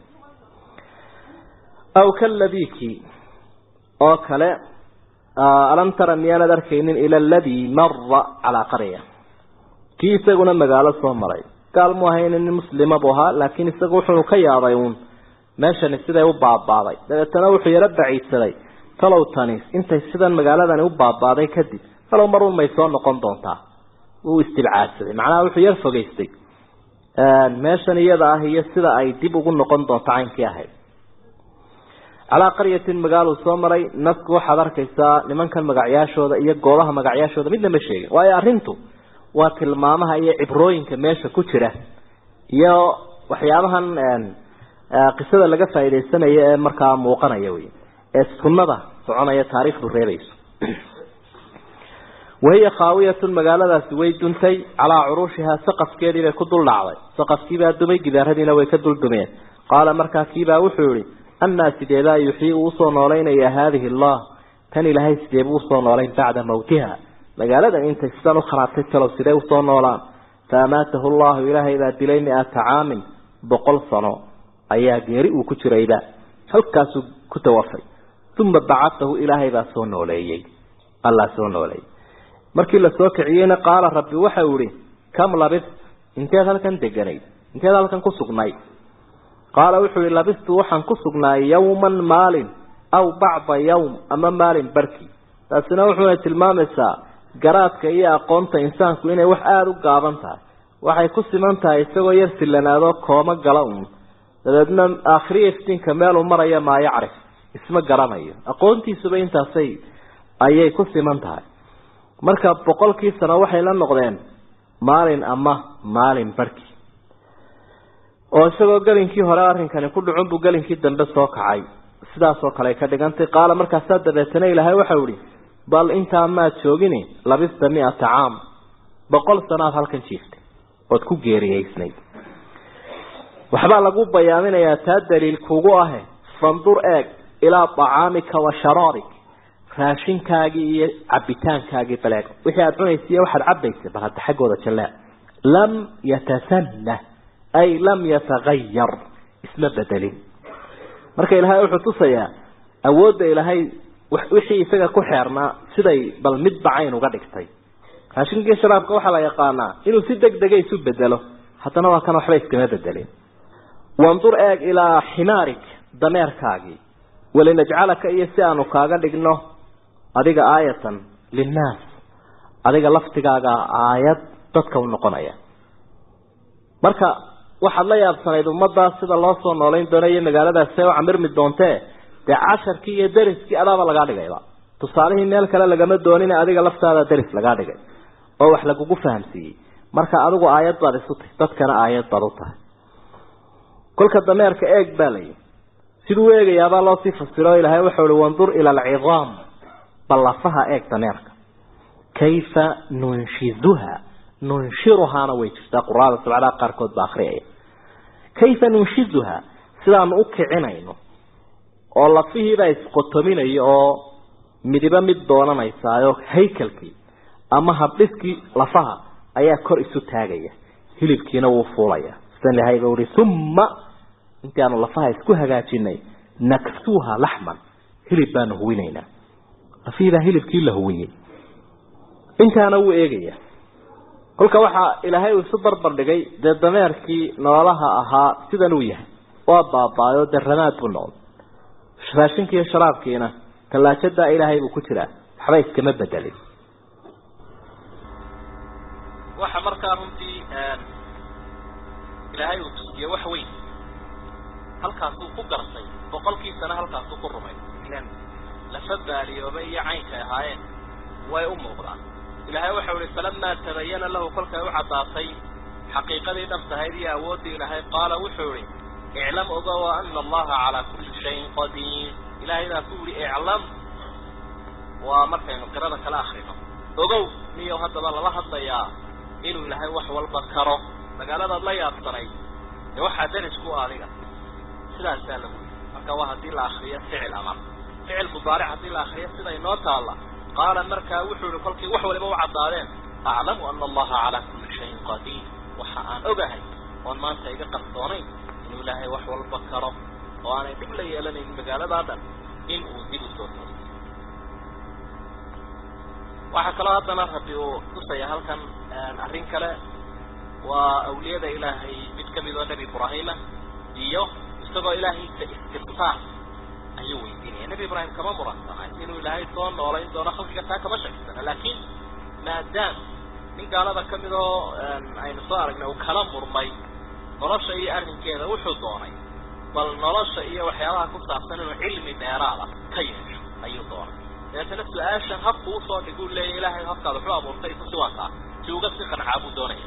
aw kaladiki oo kale alam tara miyaanad arkaynin ila aladii mara calaa qarya kii isaguna magaalo soo maray gaal mu ahayn nin muslima buu ahaa laakiin isagu wuxuu ka yaabay uun meeshani siday u baabaaday dabeetana wuxuu yaro baciidsaday talow tani intay sidan magaaladani u baabaaday kadib talow marun may soo noqon doontaa wuu istibcaadsaday macnaha wuxuu yar fogeystay meeshan iyada ah iyo sida ay dib ugu noqon doonto caynkii ahayd calaa qaryatin magaaluu soo maray nasku waxaad arkaysaa nimankan magacyaashooda iyo goobaha magacyaashooda midna ma sheegin waayo arrintu waa tilmaamaha iyo cibrooyinka meesha ku jira iyo waxyaabahan qisada laga faa'iidaysanayo ee markaa muuqanaya wey ee sunnada soconaya taariikhdu reebayso wahiya khaawiyatun magaaladaasi way duntay calaa curuushihaa saqafkeedii bay ku dul dhacday saqafkiibaa dumay gidaaradiina way ka dul dumeen qaala markaa kiibaa wuxuu yihi annaa sideebaa yuxyii uu usoo noolaynaya haadihi allah tan ilaahay sideebuu usoo noolayn bacda mawtiha magaaladan intay sidan u kharaabtay talow sidee usoo noolaan fa amaatahu llahu ilaahay baa dilay mi-ata caamin boqol sano ayaa geeri uu ku jirayba halkaasuu ku tawafay uma bacatahu ilaahay baa soo nooleeyey allah soo nooleeyey markii la soo kiciyeyna qaala rabbi waxa uu ihi kam labist inteed halkan deganayd inteed halkan ku sugnayd qaala wuxuu ihi labistu waxaan ku sugnaay yawman maalin aw bacda yawm ama maalin barki taasina wuxuuna tilmaamaysaa garaadka iyo aqoonta insaanku inay wax aada u gaaban tahay waxay ku siman tahay isagoo yar sillanaado kooma gala uun dabeedna aakhiriya iftiinka meeluu maraya maa yacrif isma garanayo aqoontiisuba intaasay ayay ku siman tahay marka boqolkii sano waxay la noqdeen maalin ama maalin barhki oo isagoo gelinkii hore arrinkani ku dhacun buu gelinkii dambe soo kacay sidaasoo kale ay ka dhigantay qaala markaasaa dabeetana ilaahay waxau ihi bal intaa maad joogini labista mi-ata caam boqol sanoad halkan jiiftay ood ku geeriyeysnayd waxbaa lagu bayaaminayaa taa daliil kugu ahe fandur eeg ilaa acaamika wa sharaabik raashinkaagii iyo cabitaankaagii baleeg wixii aada cunaysa iyo waxaad cabaysay bal hadda xaggooda jalleec lam yatasanah ay lam yatagayar isma bedelin marka ilaahay wuxuu tusayaa awoodda ilaahay wixii isaga ku xeernaa siday bal midba cayn uga dhigtay raashinkiiyo sharaabka waxaa la yaqaanaa inuu si deg dega isu bedelo haddana waa kan waxba iskama bedelin wandur eeg ilaa ximaarik dameerkaagii walinajcalaka iyo si aanu kaaga dhigno adiga aayatan linnaas adiga laftigaaga aayad dadka u noqonaya marka waxaad la yaabsanayd ummaddaas sida loo soo noolayn doono iyo magaaladaas see u camirmi doontee dee casharkii iyo deriskii adaaba lagaa dhigayba tusaalihii meel kale lagama doonin adiga laftaada deris lagaa dhigay oo wax lagugu fahamsiiyey marka adigu aayad baad isu tahay dadkana aayad baad u tahay kolka dameerka eeg baa layihi siduu eegayaabaa loo sii fasiro ilaahay wuxuu ihi wandur ila alcidaam ballafaha eeg dameerka kayfa nunshiduha nunshiruhaana way jirtaa quraada sabcadaha qaarkood baa akriyaya kayfa nunshiduha sidaanu u kicinayno oo lafihiibaa isqotominaya oo midibo mid doonanaysaayo haykalkii ama habdhiskii lafaha ayaa kor isu taagaya hilibkiina wuu fuulaya sidan ilahay ba uhi uma intii aanu lafaha isku hagaajinay naksuuha laxman hilib baanu huwinaynaa lafihii baa hilibkii la huwiyey intaana wuu eegaya kolka waxaa ilaahay uu isu barbar dhigay dee dameerkii noolaha ahaa sidan uu yahay waa baabaayo dee ramaad buu noqday raashinkii iyo sharaabkiina tallaajadaa ilaahay buu ku jiraa waxba iskama bedelin waxa markaa runtii ilaahay uu tusiye wax weyn halkaasuu ku gartay boqolkiisana halkaasuu ku rumay ilan lafa baaliyooba iyo caynkay ahaayeen way u muuqdaan ilaahay waxau ihi falamaa tabayana lahu kolkay u caddaatay xaqiiqadii dhabtahayd iyo awooddii ilaahay qaala wuxuu ihi iclam ogow ana allaha calaa kulli shayin qadiir ilaahay baa ku yihi iclam waa markaynu qirada kala akrino ogow niyo haddaba lala hadlayaa inuu ilaahay wax walba karo magaaladaad la yaabsanay dee waxaa danis ku adiga sidaasaa lagu yii marka waa haddii la akriyo ficil amar ficil mudaaric haddii la akriyo sida inoo taalla qaala markaa wuxuu yihi kolkii wax waliba u caddaadeen aclamu ana allaha calaa kulli shayin qadiir waxa aan ogahay oon maanta iga qarsoonayn inuu ilaahay wax walba karo oo aanay dhib la yeelanayn magaaladaa dhan in uu dib u soo tooso waxaa kaloo haddana rabbi uu tusaya halkan arrin kale waa awliyada ilaahay mid kamid oo nebi ibraahima iyo isagoo ilaahaysa istifsaar ayuu weydiinaya nebi ibraahim kama muransanaay inuu ilaahay soo noolayn doono khalqiga taa kama shaksana laakiin maadaam nin gaalada kamid oo aynu soo aragnay uu kala murmay nolosha iyo arrinkeeda wuxuu doonay bal nolosha iyo waxyaabaha ku saabsan inuu cilmi dheeraada ka yeesho ayuu doonay dabeetana su-aashan habku usoo dhiguu leeya ilaahay habkaad waxu abuurtay kusi waa taa si uga si qancaa buu doonaya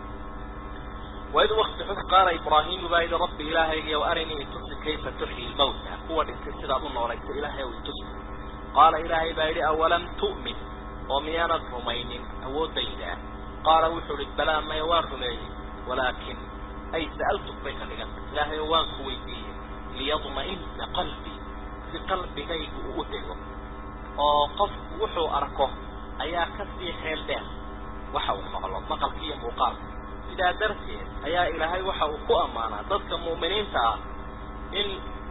waid wakti xus qaala ibraahimu baa yihi rabbi ilaahaygiyow arinii itusi kayfa tuxyi lmawta kuwa dhintay sidaad u noolaysa ilaahay ow itusi qaala ilaahay baa yidhi awalam tu'min oo miyaanad rumaynin awooddaydaa qaala wuxuu ihi balaa maya waan rumeeyey walaakin ay sa'altuk bay ka dhiganta ilaahay oo waan ku weydiiyey liyadma'ina qalbii si qalbigaygu uu u dego oo qofku wuxuu arko ayaa kasii xeel dheer waxa uu maqlo maqalka iyo muuqaalka sidaa darteed ayaa ilaahay waxa uu ku ammaanaa dadka mu'miniinta ah in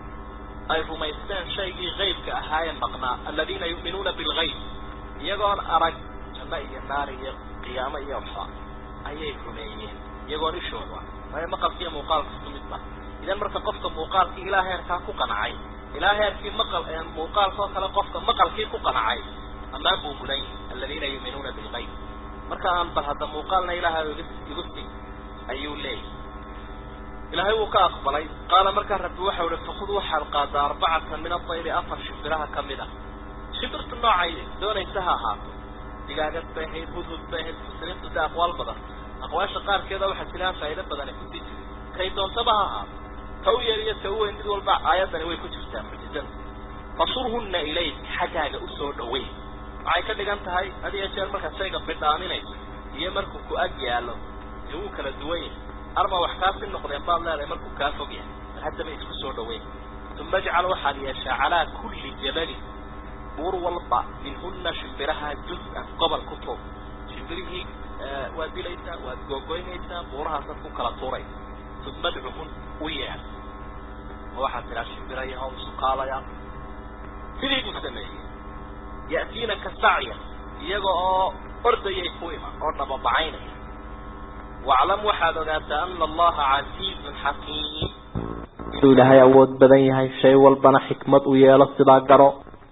ay rumaysteen shaygii haybka ahaayee maqnaa aladiina yu'minuuna bilgayb iyagoon arag janno iyo naar iyo qiyaamo iyo waxba ayay rumeeyeen iyagoon ishooda waayo maqalka iyo muuqaalka isku mid ba idan marka qofka muuqaalkii ilaa heerkaa ku qancay ilaa heerkii maqal muuqaalkoo kale qofka maqalkii ku qancay ammaan buu mudan yahay aladiina yu'minuuna bilgayb marka aan bal hadda muuqaalna ilaahay igu sii ayuu leeyahy ilaahay wuu ka aqbalay qaala markaa rabbi waxau ihi fakud waxaad qaadaa arbacatan min adayri afar shimbiraha kamid a shimbirtu noocay doonaysa ha ahaato digaagad bay ahayd hudhud bay ahayd mufasiriintu de aqwaal badan aqwaasha qaarkeeda waxaa jiraan faa'ido badani kusii jiri kay doontaba ha ahaato ta u yar iyo ta u weyn mid walba aayaddani way ku jirtaa mucjizada fasurhunna ilayk xaggaaga usoo dhaweyn waxay ka dhigan tahay had iyo jeer markaad shayga bidhaaminayso iyo markuu ku ag yaallo dee wuu kala duwan yahay arma wax kaasi noqdeen baad leedahay markuu kaa fog yahay bal haddaba isku soo dhaweyn uma ajcal waxaad yeeshaa calaa kulli jabalin buur walba minhuna shimbiraha juz-an gobol ku tuur shimbirihii waad dilaysaa waad googoynaysaa buurahaasaad ku kala tuuraysa uma adcuhun u yeer oo waxaad tiraa shimbira yahow isukaalaya sidii buu sameeyey ya'tiinaka sacya iyaga oo ordayay ku iman oo dhababacaynaya waclam waxaad ogaataa ana allaha casiizun xakiim inuu ilaahay awood badan yahay shay walbana xikmad u yeelo sidaa garo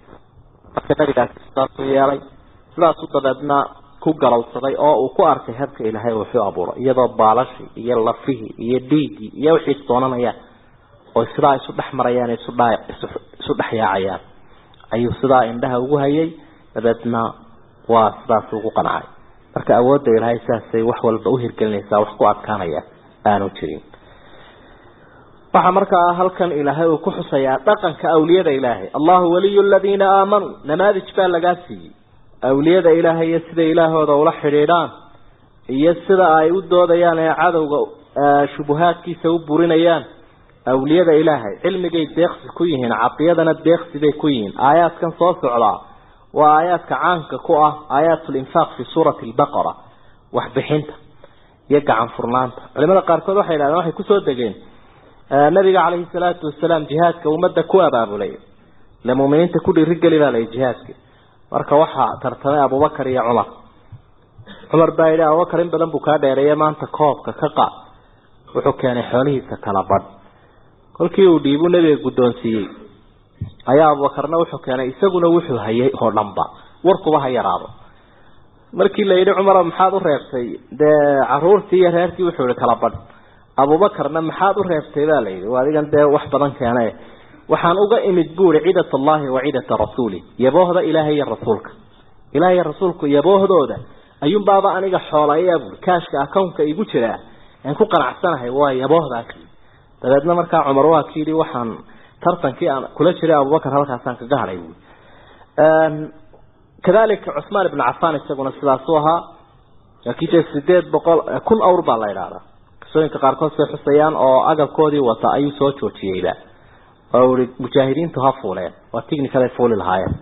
marka nabigaasi sidaasuu yeelay sidaasuu dabeedna ku galowsaday oo uu ku arkay habka ilaahay wuxuu abuuray iyadoo baalashii iyo lafihii iyo dhiiggii iyo wixii doonanayaan oo sidaa isu dhex marayaan isu dha isu dhex yaacayaan ayuu sidaa indhaha ugu hayay dabeedna waa sidaas ugu qancay marka awoodda ilaahay sidaasay wax walba u hirgelinaysaa wax ku adkaanaya aanu jirin waxaa markaa halkan ilaahay uu ku xusayaa dhaqanka awliyada ilaahay allahu waliyu aladiina aamanuu namaadij baa lagaa siiyey awliyada ilaahay iyo sida ilaahooda ula xidhiidhaan iyo sida ay u doodayaan ee cadowga shubuhaadkiisa u burinayaan awliyada ilaahay cilmigay deeqsi ku yihiin cadiyadana deeqsi bay ku yihiin aayaadkan soo socdaa waa aayaadka caanka ku ah aayaatulinfaaq fi suurati albaqara waxbixinta iyo gacan furnaanta culimada qaarkood waxay yidhahdeen waxay kusoo degeen nabiga calayhi salaatu wasalaam jihaadka ummadda ku abaabulay ile muminiinta ku dhiirigeli baa layi jihaadka marka waxaa tartamay abubakar iyo cumar cumar baa yidhi abubakar in badan buu kaa dheereeye maanta koobka ka qaad wuxuu keenay xoolihiisa kala badh kolkii uu dhiibuu nebiga guddoonsiiyey ayaa abubakarna wuxuu keenay isaguna wuxuu hayay oo dhanba warkuba ha yaraado markii la yidhi cumar maxaad u reebtay dee caruurtii iyo reerkii wuxuu yihi kala badh abubakarna maxaad u reebtay baa la yidhi adigan dee wax badan keene waxaan uga imid buuri cidat allahi wa cidata rasuuli yaboohda ilaahay iyo rasuulka ilahay iyo rasuulku yaboohdooda ayuunbaaba aniga xoolaya buuri kaashka akownka igu jiraa aan ku qanacsanahay waa yaboohdaas dabeedna markaa cumar waa ki yidhi waxaan tartankii aan kula jiray abubakar halkaasaan kaga hadhay buui kadalika cusmaan ibnu cafaan isaguna sidaasuu ahaa laakiin dee sideed boqol kun awr baa la idhahdaa qisooyinka qaarkood say xusayaan oo agabkoodii wata ayuu soo joojiyeyba oo i mujaahidiintu ha fuuleen waa ticnicaday fuuli lahaayeen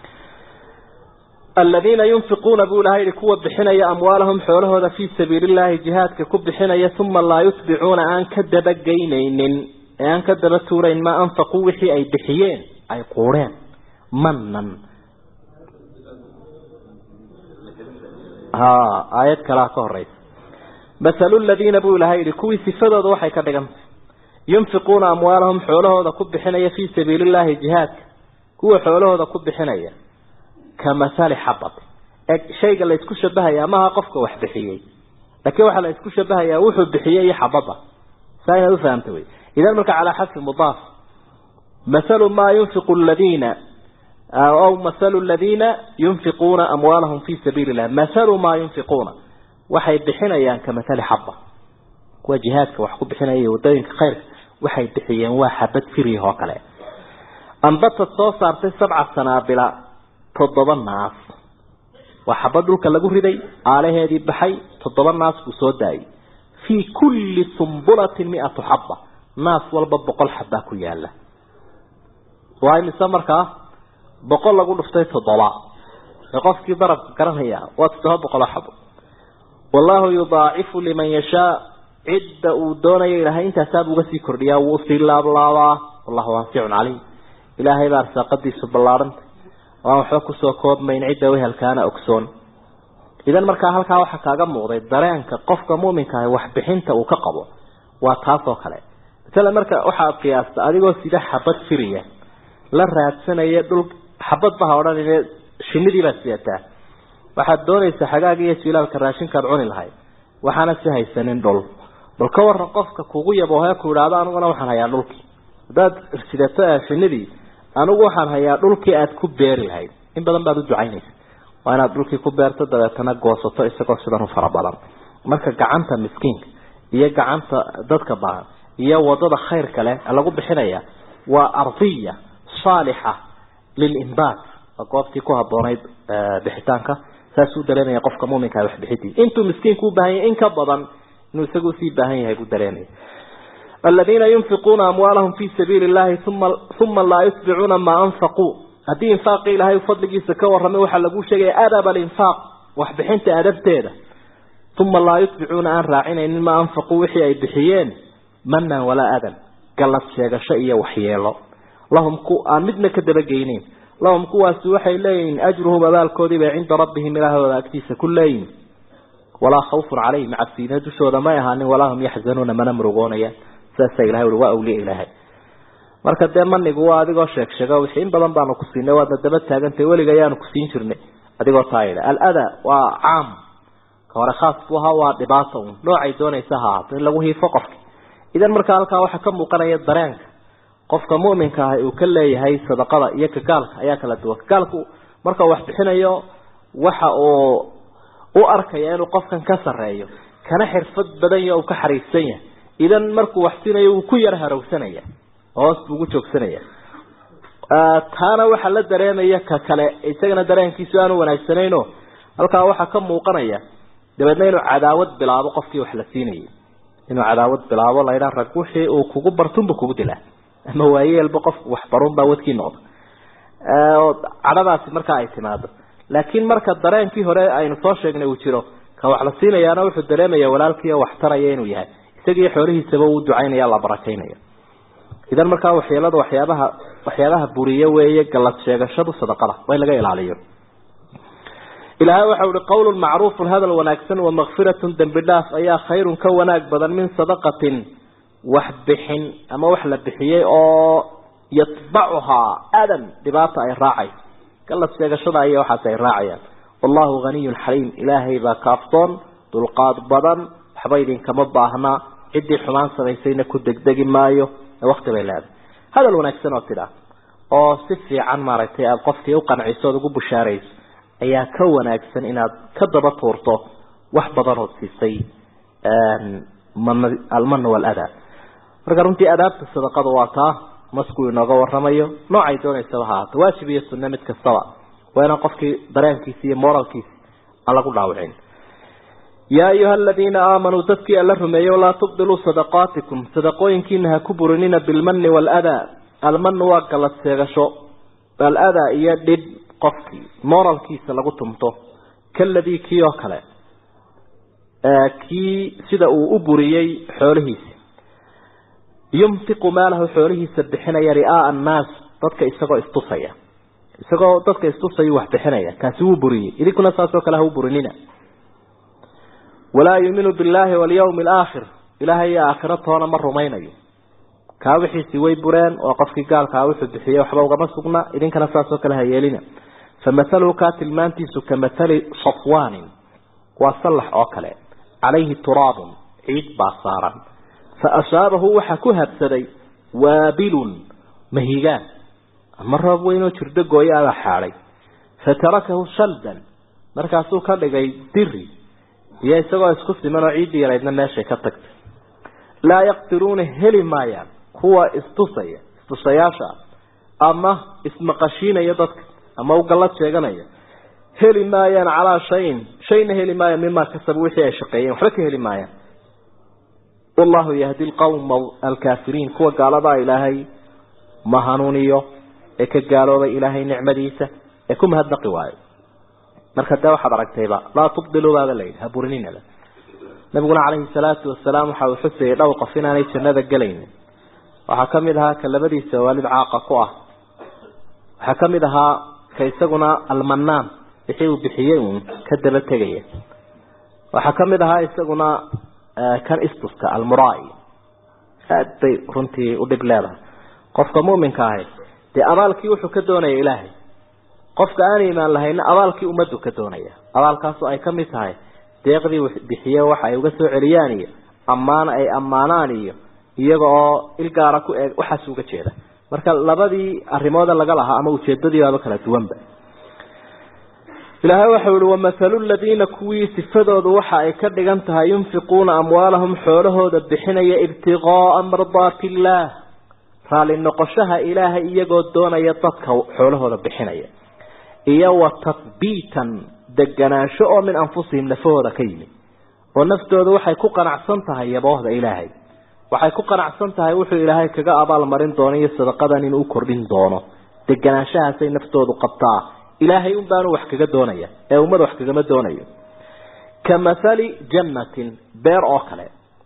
aladiina yunfiquuna buu ilahay yihi kuwa bixinaya amwaalahum xoolahooda fii sabiili llahi jihaadka ku bixinaya uma laa yutbicuuna aan ka dabageynaynin ee aan ka daba tuurayn maa anfaquu wixii ay bixiyeen ay quureen manan ha aayad kalaa ka horeysa mathalu ladiina buu ilahay yihi kuwii sifadooda waxay ka dhigantay yunfiquuna amwaalahum xoolahooda ku bixinaya fii sabiili llahi jihaadka kuwa xoolahooda ku bixinaya kamathali xabati e shayga la isku shabahaya maaha qofka wax bixiyey laakiin waxaa la isku shabahayaa wuxuu bixiyey iyo xabada saa inaad ufahamta wey idan marka calaa xadfi mudaaf mathalu maa yunfiqu ladiina aw mathalu ladiina yunfiquuna amwaalahum fi sabiili illah mathalu maa yunfiquuna waxay bixinayaan kamathali xaba kuwa jihaadka wax ku bixinaya iyo wadooyinka khayrka waxay bixiyeen waa xabad firih oo kale ambatad soo saartay sabca sanaabila toddoba naas waa xabad dhulka lagu riday aalaheedii baxay toddoba naas buu soo daayay fii kulli sumbulatin miatu xaba naas walba boqol xabaa ku yaala waa imise markaa boqol lagu dhuftay toddoba ee qofkii darabka garanaya waa toddoba boqoloo xabo wallahu yudaacifu liman yashaa cidda uu doonayo ilahay intaasaabuu uga sii kordhiyaa wuu sii laablaabaa wallahu waasicun calayh ilaahay baa arsaaqadiisu ballaarhantay waan waxba kusoo koobmayn cidda wehelkaana ogsoon idan markaa halkaa waxaa kaaga muuqday dareenka qofka muminka ah waxbixinta uu ka qabo waa taas oo kale masala marka waxaad qiyaasta adigoo sida xabad firiya la raadsanaya dhul xabad baha odhanine shinidii baad sidataa waxaad doonaysaa xagaaga iyo jilaalka raashinkaad cuni lahayd waxaana si haysanin dhul bal ka waran qofka kugu yaboohe ku idhaahdo aniguna waxaan hayaa dhulkii haddaad sidato shinidii anigu waxaan hayaa dhulkii aad ku beeri lahayd in badan baad u ducaynaysa waa inaad dhulkii ku beerto dabeetana goosato isagoo sidan u fara badan marka gacanta miskiinka iyo gacanta dadka baahan iyo wadada khayrka leh lagu bixinaya waa ardiya saalixa lilimbaat waa goobtii ku haboonayd bixitaanka saasuu dareemaya qofka muminka waxbixidii intuu miskiinku u baahan yahay in ka badan inuu isagu usii baahan yahay buu dareemaya الذين ينفقون أموالهم في سبيل الله ثم ثم لا يتبعون ما أنفقوا هذه إنفاق إلهي وفضل جيسا كورمي وحلقوا شيء أدب الإنفاق وحبحنت أدبتين ثم لا يتبعون أن راعين إنما أنفقوا وحي أي بحيين منا ولا أدب قالت شيء شيء وحياله لهم كو آمدنا كدبقينين لهم كواس وحي لين أجرهم أبال كودب عند ربهم إله ولا أكتيس كلين ولا خوف عليهم مع السينة دشوا ما يهاني ولا هم يحزنون من أمرقون saasa ilahay ui waa awliya ilaahay marka dee manigu waa adigoo sheeg sheega wixii in badan baanu ku siinay waadna daba taagantay weliga ayaanu ku siin jirnay adigoo taa yidha alada waa caam ka hore khaas buu ahaa waa dhibaato un noocay doonaysa ha ahaato in lagu hiifo qofka idan marka halkaa waxaa ka muuqanaya dareenka qofka mu'minka ah uu ka leeyahay sadaqada iyo ka gaalka ayaa kala duwan gaalku marka wax bixinayo waxa uu u arkaya inuu qofkan ka sarreeyo kana xirfad badan yaho uu ka xariifsan yahay idan markuu wax siinayo wuu ku yar harowsanaya hoos buu ugu joogsanaya taana waxaa la dareemaya ka kale isagana dareenkiisu aanu wanaagsanayno halkaa waxaa ka muuqanaya dabeedna inuu cadaawad bilaabo qofkii wax la siinayay inuu cadaawad bilaabo laydhaa rag wixii uu kugu bartunba kugu dilaa ama waayeelba qofku waxbarunbaa wadkii noqda cadhadaasi markaa ay timaado laakiin marka dareenkii hore aynu soo sheegnay uu jiro ka wax la siinayaana wuxuu dareemaya walaalkii wax taraya inuu yahay isagii xoolihiisaba uu ducaynaya la barakaynaya idan markaa waxyeelada waxyaabaha waxyaabaha buriye weeye galad sheegashadu sadaqada waa in laga ilaaliyo ilaahay waxa uhi qawlun macruufun hadal wanaagsan wamakfiratun dembi dhaaf ayaa khayrun ka wanaag badan min sadaqatin wax bixin ama wax la bixiyey oo yatbacuhaa adan dhibaata ay raacayso galad sheegashada aya waxaas ay raacayaan wallahu haniyun xaliim ilaahay baa kaaftoon dulqaad badan waxba idinkama baahnaa ciddii xumaan samaysayna ku degdegi maayo ee wakti bay leedahay hadal wanaagsan oo tidhaah oo si fiican maaragtay aada qofkii u qanciso ood ugu bushaarayso ayaa ka wanaagsan inaad ka daba tuurto wax badan ood siisay almana waladaa marka runtii adaabta sadaqada waa taa maskuu inooga waramayo noocay doonaysaba ha ahaato waajib iyo sunne mid kastaba waa inaan qofkii dareenkiisi iyo moralkiisi aan lagu dhaawicin yaa ayuha aladiina aamanuu dadkii alla rumeeyo laa tubdiluu sadaqaatikum sadaqooyinkiina ha ku burinina bilmani waaladaa almanu waa galad seegasho aladaa iyo dhib qofkii moralkiisa lagu tumto kaladii kii oo kale kii sida uu u buriyey xoolihiisi yumtiqu maalahu xoolihiisa bixinaya ri'aaa annaas dadka isagoo istusaya isagoo dadka istusayuu wax bixinaya kaasi wuu buriyey idinkuna saasoo kale ha u burinina walaa yuuminu billaahi walyawmi alaakhir ilaahay iyo aakhiro toona ma rumaynayo kaa wixiisii way bureen oo qofkii gaalkaa wuxuu bixiyey waxba ugama sugna idinkana saasoo kale ha yeelina famahaluhu kaa tilmaantiisu ka mahali safwaanin waa sallax oo kale calayhi turaabun ciid baa saaran fa asaabahu waxaa ku habsaday waabilun mahigaan ama roob weyn oo jirdo gooyo abaa xaadhay fatarakahu shaldan markaasuu ka dhigay diri iyo isagoo isku siman oo ciiddii yaraydna meeshay ka tagtay laa yaqdiruuna heli maayaan kuwa istusaya istusayaasha ama ismaqashiinaya dadka ama u gallad sheeganaya heli maayaan calaa shayin shayna heli maayaan mimaa kasabu wixii ay shaqeeyeen waxba ka heli maayaan wallahu yahdi lqawma alkaafiriin kuwa gaaladaa ilaahay ma hanuuniyo ee ka gaaloobay ilaahay nicmadiisa ee ku mahadnaqi waayo marka dee waxaad aragtayba laa tubdiluu baaba layidhi ha burinina nabiguna calayhi salaatu wasalaam waxa uu xusayay dhowr qof inaanay jannada gelaynin waxaa ka mid ahaa ka labadiisa waalid caaqa ku ah waxaa ka mid ahaa ka isaguna almanaan wixii uu bixiyey uun ka daba tegaya waxaa ka mid ahaa isaguna kan istuska almurai aad bay runtii u dhib leedahay qofka muminka ahi dee abaalkii wuxuu ka doonaya ilaahay qofka aan iimaan lahayna abaalkii ummaddu ka doonaya abaalkaasu ay ka mid tahay deeqdii bixiye waxa ay uga soo celiyaan iyo ammaan ay ammaanaan iyo iyaga oo ilgaara ku eeg waxaas uga jeeda marka labadii arrimooda laga lahaa ama ujeedadii baaba kala duwanba ilaahay waxau ihi wamahalu ladiina kuwii sifadoodu waxa ay ka dhigan tahay yunfiquuna amwaalahum xoolahooda bixinaya ibtiqaaa mardaati illaah raali noqoshaha ilaahay iyagoo doonaya dadka xoolahooda bixinaya iyo wa tathbiitan deganaansho oo min anfusihim nafahooda ka yimid oo naftooda waxay ku qanacsan tahay yaboohda ilaahay waxay ku qanacsan tahay wuxuu ilaahay kaga abaalmarin doono iyo sadaqadan inuu u kordhin doono deganaanshahaasay naftoodu qabtaa ilaahay un baanu wax kaga doonaya ee ummada wax kagama doonayo ka mathali jannatin beer oo kale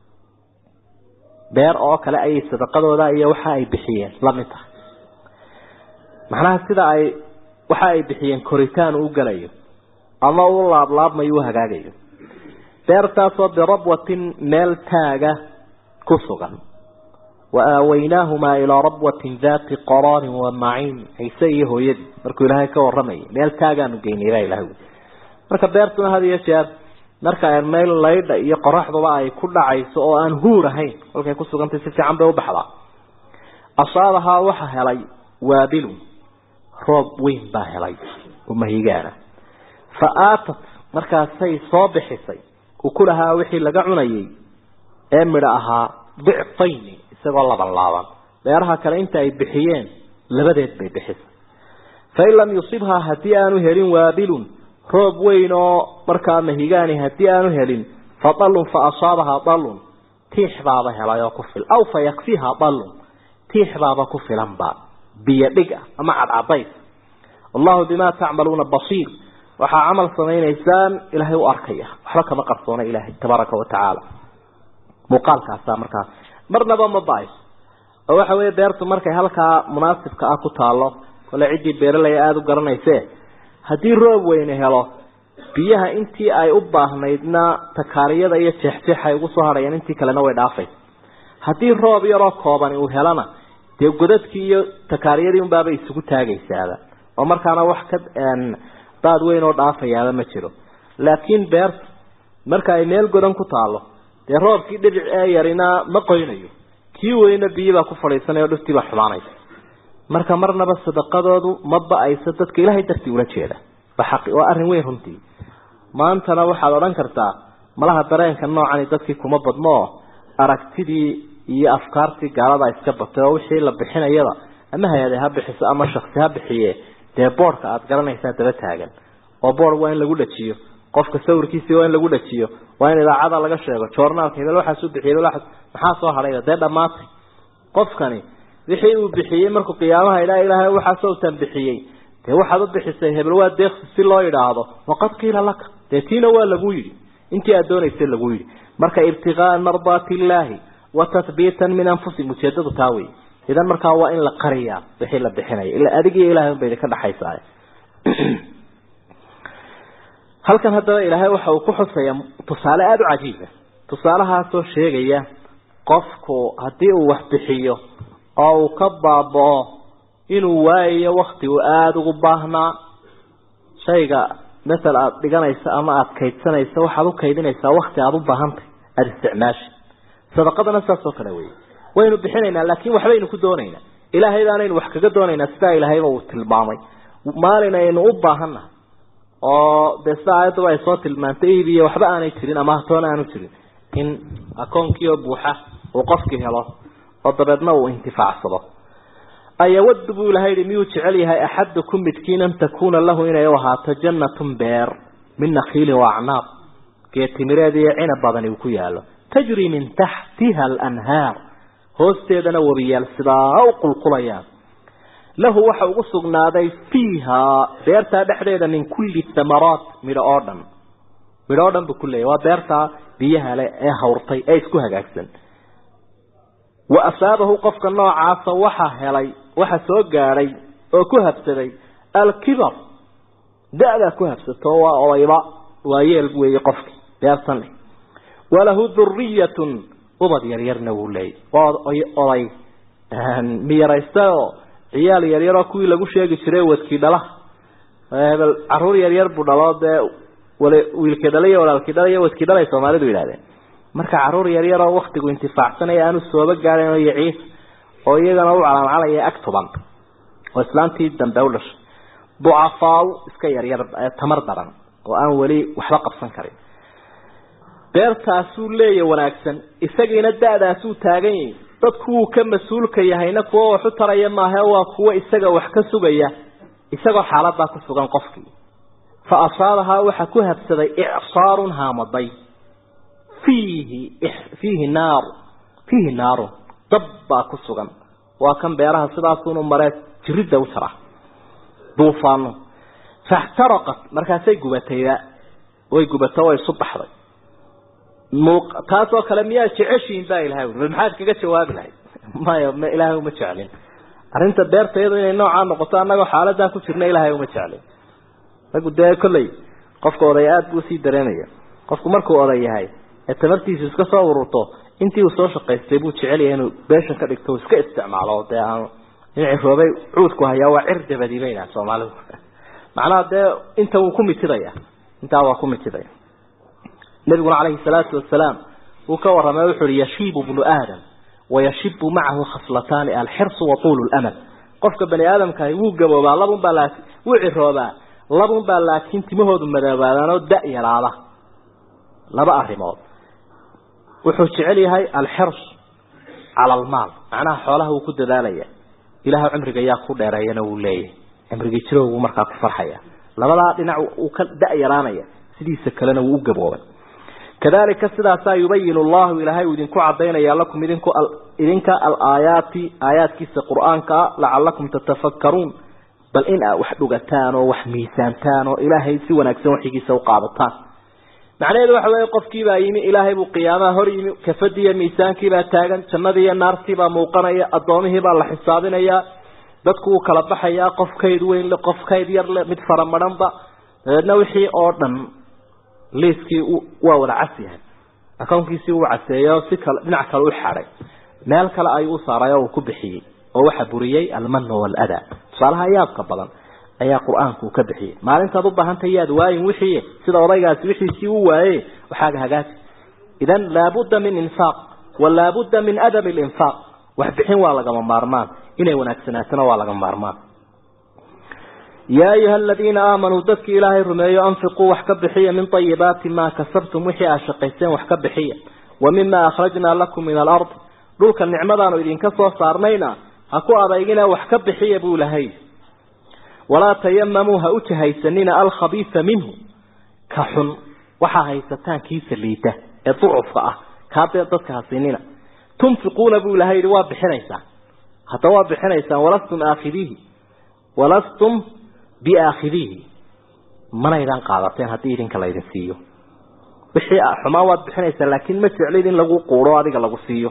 beer oo kale ayay sadaqadooda iyo waxa ay bixiyeen lamid tahay macnaha sida ay waxa ay bixiyeen koritaan uu galayo ama u laablaabmayo u hagaagayo beertaasoo birabwatin meel taaga ku sugan wa aawaynaahumaa ilaa rabwatin daati qaraarin wa maciin ciise iyo hooyadii markuu ilaahay ka waramayay meel taagaanu geynay baa ilahay marka beertuna had iyo jeer marka meel laydha iyo qoraxduba ay ku dhacayso oo aan huur ahayn kolkay ku sugantay si fiican bay u baxdaa asaabahaa waxa helay waabilun roob weyn baa helay oo mahigaana fa aatat markaasay soo bixisay ukulahaa wixii laga cunayay ee midho ahaa dicfayni isagoo laban laaban beeraha kale inta ay bixiyeen labadeed bay bixisay fain lam yusibhaa haddii aanu helin waabilun roob weyn oo markaa mahigaani haddii aanu helin fa dalun fa asaabahaa dalun tiix baaba helay oo ku fil aw fa yakfiha dalun tiix baaba ku filanba biyo dhig ah ama cadcadays wallahu bimaa tacmaluuna basiir waxaa camal samaynaysaan ilaahay u arkaya waxba kama qarsoona ilaahay tabaaraka wa tacaala muuqaalkaasaa markaa marnaba ma ba-ayso oo waxa weeye beertu markay halkaa munaasibka ah ku taalo kole ciddii beeralaya aada u garanayse haddii roob weyne helo biyaha intii ay u baahnaydna takaariyada iyo jeexjeex ay ugu soo hadhayaan intii kalena way dhaafay haddii roob yaroo koobani uu helana dee godadkii iyo takaariyadii unbaabay isugu taagaysaaba oo markaana wax ka daad weyn oo dhaafayaaba ma jiro laakiin beertu marka ay meel godan ku taalo dee roobkii dhibic ee yarina ma qoynayo kii weyna biyibaa ku fadhiisanaya o dhirtiibaa xumaanaysa marka marnaba sadaqadoodu ma ba-ayso dadka ilaahay dartii ula jeeda waa arrin weyn runtii maantana waxaad odhan kartaa malaha dareenka noocani dadkii kuma badno oo aragtidii iyo afkaartii gaalada iska batay oo wixii la bixinayaba ama hay-ade ha bixiso ama shaksi ha bixiye dee boorka aada garanaysaa daba taagan oo boor waa in lagu dhajiyo qofka sawirkiisii waa in lagu dhajiyo waa in idaacada laga sheego joornaalka hebel waxaasu bixiyey hebel waxaas maxaa soo hadhayba dee dhammaatay qofkani wixii uu bixiyey markuu qiyaamaha idhaa ilaahay waxaa sawtan bixiyey dee waxaad u bixisay hebel waa deeqsi si loo idhaahdo waqad qiila laka dee tiina waa lagu yidhi intii aad doonaysay lagu yidhi marka ibtigaaa mardaati illaahi wa tathbiitan min anfusihim ujeedadu taa wey idan markaa waa in la qariyaa wixii la bixinaya ila adig iyo ilahay unba idinka dhexaysaa halkan haddaba ilaahay waxa uu ku xusayaa tusaale aada u cajiiba tusaalahaasoo sheegaya qofku haddii uu wax bixiyo oo uu ka baaba-o inuu waayayo wakti uu aada ugu baahnaa shayga masel aada dhiganaysa ama aada kaydsanaysa waxaad u kaydinaysaa wakti aada u baahantay aada isticmaashi sadaqadana saas oo kale wey waynu bixinaynaa laakin waxbaynu ku doonaynaa ilaahay baanaynu wax kaga doonaynaa sidaa ilaahayba uu tilmaamay maalin aynu u baahannahay oo dee sida aayaddaba ay soo tilmaantay iibiyo waxba aanay jirin ama hatoona aanu jirin in akoonkii oo buuxa uu qofkii helo oo dabeedna uu intifaacsado ayawadu buu ilahay yihi miyuu jecel yahay axadukum midkiin an takuuna lahu inay u ahaato jannatun beer min nakiilin wa acnaab geetimireed iyo cinab badani uu ku yaalo tajri min taxtiha alanhaar hoosteedana webiyaal sidaa u qulqulayaan lahu waxa ugu sugnaaday fiiha beertaa dhexdeeda min kulli thamaraat midho oo dhan midho oo dhan buu ku leeyahy waa beertaa biyaha le ee hawrtay ee isku hagaagsan wa asaabahu qofka noocaasa waxa helay waxa soo gaadhay oo ku habsaday alkibar da-daa ku habsato waa odayba waa yeel weeye qofki beertan leh walahu duriyatun ubad yaryarna wuu leeyay waa oday miyaraystaoo ciyaal yaryaroo kuwii lagu sheegi jiray wadkii dhala hebel caruur yaryar buu dhalo dee wiilkii dhala iyo walaalkii dhala iyo wadkii dhalay soomaalidu yidhahdeen marka caruur yaryaroo waktigu intifaacsanaya aanu sooba gaadhayn oo yaciis oo iyagana u calaancalaya ag tuban oo islaantii dambe u dhashay ducafaaw iska yaryar tamar daran oo aan weli waxba qabsan karin beertaasuu leeya wanaagsan isagiina da-daasuu taagan yahi dadku wuu ka mas-uulka yahayna kuwo wax u taraya maaha waa kuwo isaga wax ka sugaya isagoo xaaladaa ku sugan qofkii fa asaabahaa waxa ku habsaday icsaarun haamaday fiihi fiihi naaru fiihi naarun dab baa ku sugan waa kan beeraha sidaasunu maree jiridda u jara duufaano faxtaraqat markaasay gubatayba way gubato way isu baxday taasoo kale miyaa jeceshiin baa ilahay ui maxaad kaga jawaabi lahayd maya m ilaahay uma jeclin arrinta beerta iyadu inay noocaa noqoto annagoo xaaladaa ku jirna ilaahay uma jeclin ragu dee kolley qofka oday aada buu usii dareemaya qofku markuu oday yahay ee tamartiisu iska soo ururto intii uu soo shaqaystay buu jecel yahay inuu beeshan ka dhigto iska isticmaalo dee aanu in ciroobay cuudku hayaa waa cir dabadi bay yidhaha soomaalidu macnaha dee inta wuu ku mitidaya intaa waa ku mitidaya nabiguna calayhi salaatu wasalaam wuu ka warramay wuxu uhi yashiibu bnu aadam wayashibu macahu khaslataani alxirsu wa tuulu lamal qofka bani aadamkahi wuu gaboobaa labun baa laakin wuu ciroobaa labun baa laakiin timahoodu madoobaadaan oo da yaraada laba arrimood wuxuu jecel yahay alxirs cala almaal macnaha xoolaha wuu ku dadaalaya ilaah cimriga yaa ku dheereeyana wuu leeyahay cimrigii jirowgu markaa ku farxaya labadaa dhinac uu ka da-yaraanaya sidiisa kalena wuu u gaboobay kadalika sidaasaa yubayin allahu ilaahay uu idinku cadaynaya lakum idinku idinka alaayaati aayaadkiisa qur-aankaa lacalakum tatafakkaruun bal in aa wax dhugataan oo wax miisaantaan oo ilaahay si wanaagsan waxigiisa u qaadataan macnaheedu waxa weeye qofkiibaa yimi ilaahay buu qiyaamaha hor yimi kafadiiyo miisaankiibaa taagan jannadii iyo naartiibaa muuqanaya addoomihiibaa la xisaabinayaa dadku wuu kala baxayaa qof kayd weyn le qof kayd yar le mid faramadhanba dabeedna wixii oo dhan liiskii waa wada cas yahay akownkiisii uu caseeyo si kale dhinac kale u xaday meel kale ayuu u saaray oo uu ku bixiyey oo waxa buriyey almano waladaa tusaalaha yaabka badan ayaa qur-aanku ka bixiyey maalintaad u baahantay yaad waayin wixii sida odaygaasi wixiisii u waaye waxaaga hagaaji idan laabudda min infaaq wa laabudda min adami linfaaq wax bixin waa lagama maarmaan inay wanaagsanaatona waa lagama maarmaan yaa ayuha aladiina aamanuu dadkii ilaahay rumeeyo anfiquu wax ka bixiya min ayibaati maa kasabtum wixii aad shaqayseen wax ka bixiya wa mima akhrajnaa lakum min alard dhulka nicmadaanu idinka soo saarnayna ha ku adeygina wax ka bixiya buu lahay walaa tayamamuu ha u jahaysanina alkhabiisa minhu ka xun waxaa haysataan kiisa liita ee ducufka ah kaadee dadka hasinina tunfiquuna buu ilahay yihi waa bixinaysaan hadda waa bixinaysaan walastum aakhidiihi walastum biaakhidiihi manaydaan qaadateen haddii idinka laydin siiyo wixii xumaa waad bixinaysaa laakiin ma jeclid in lagu quuro adiga lagu siiyo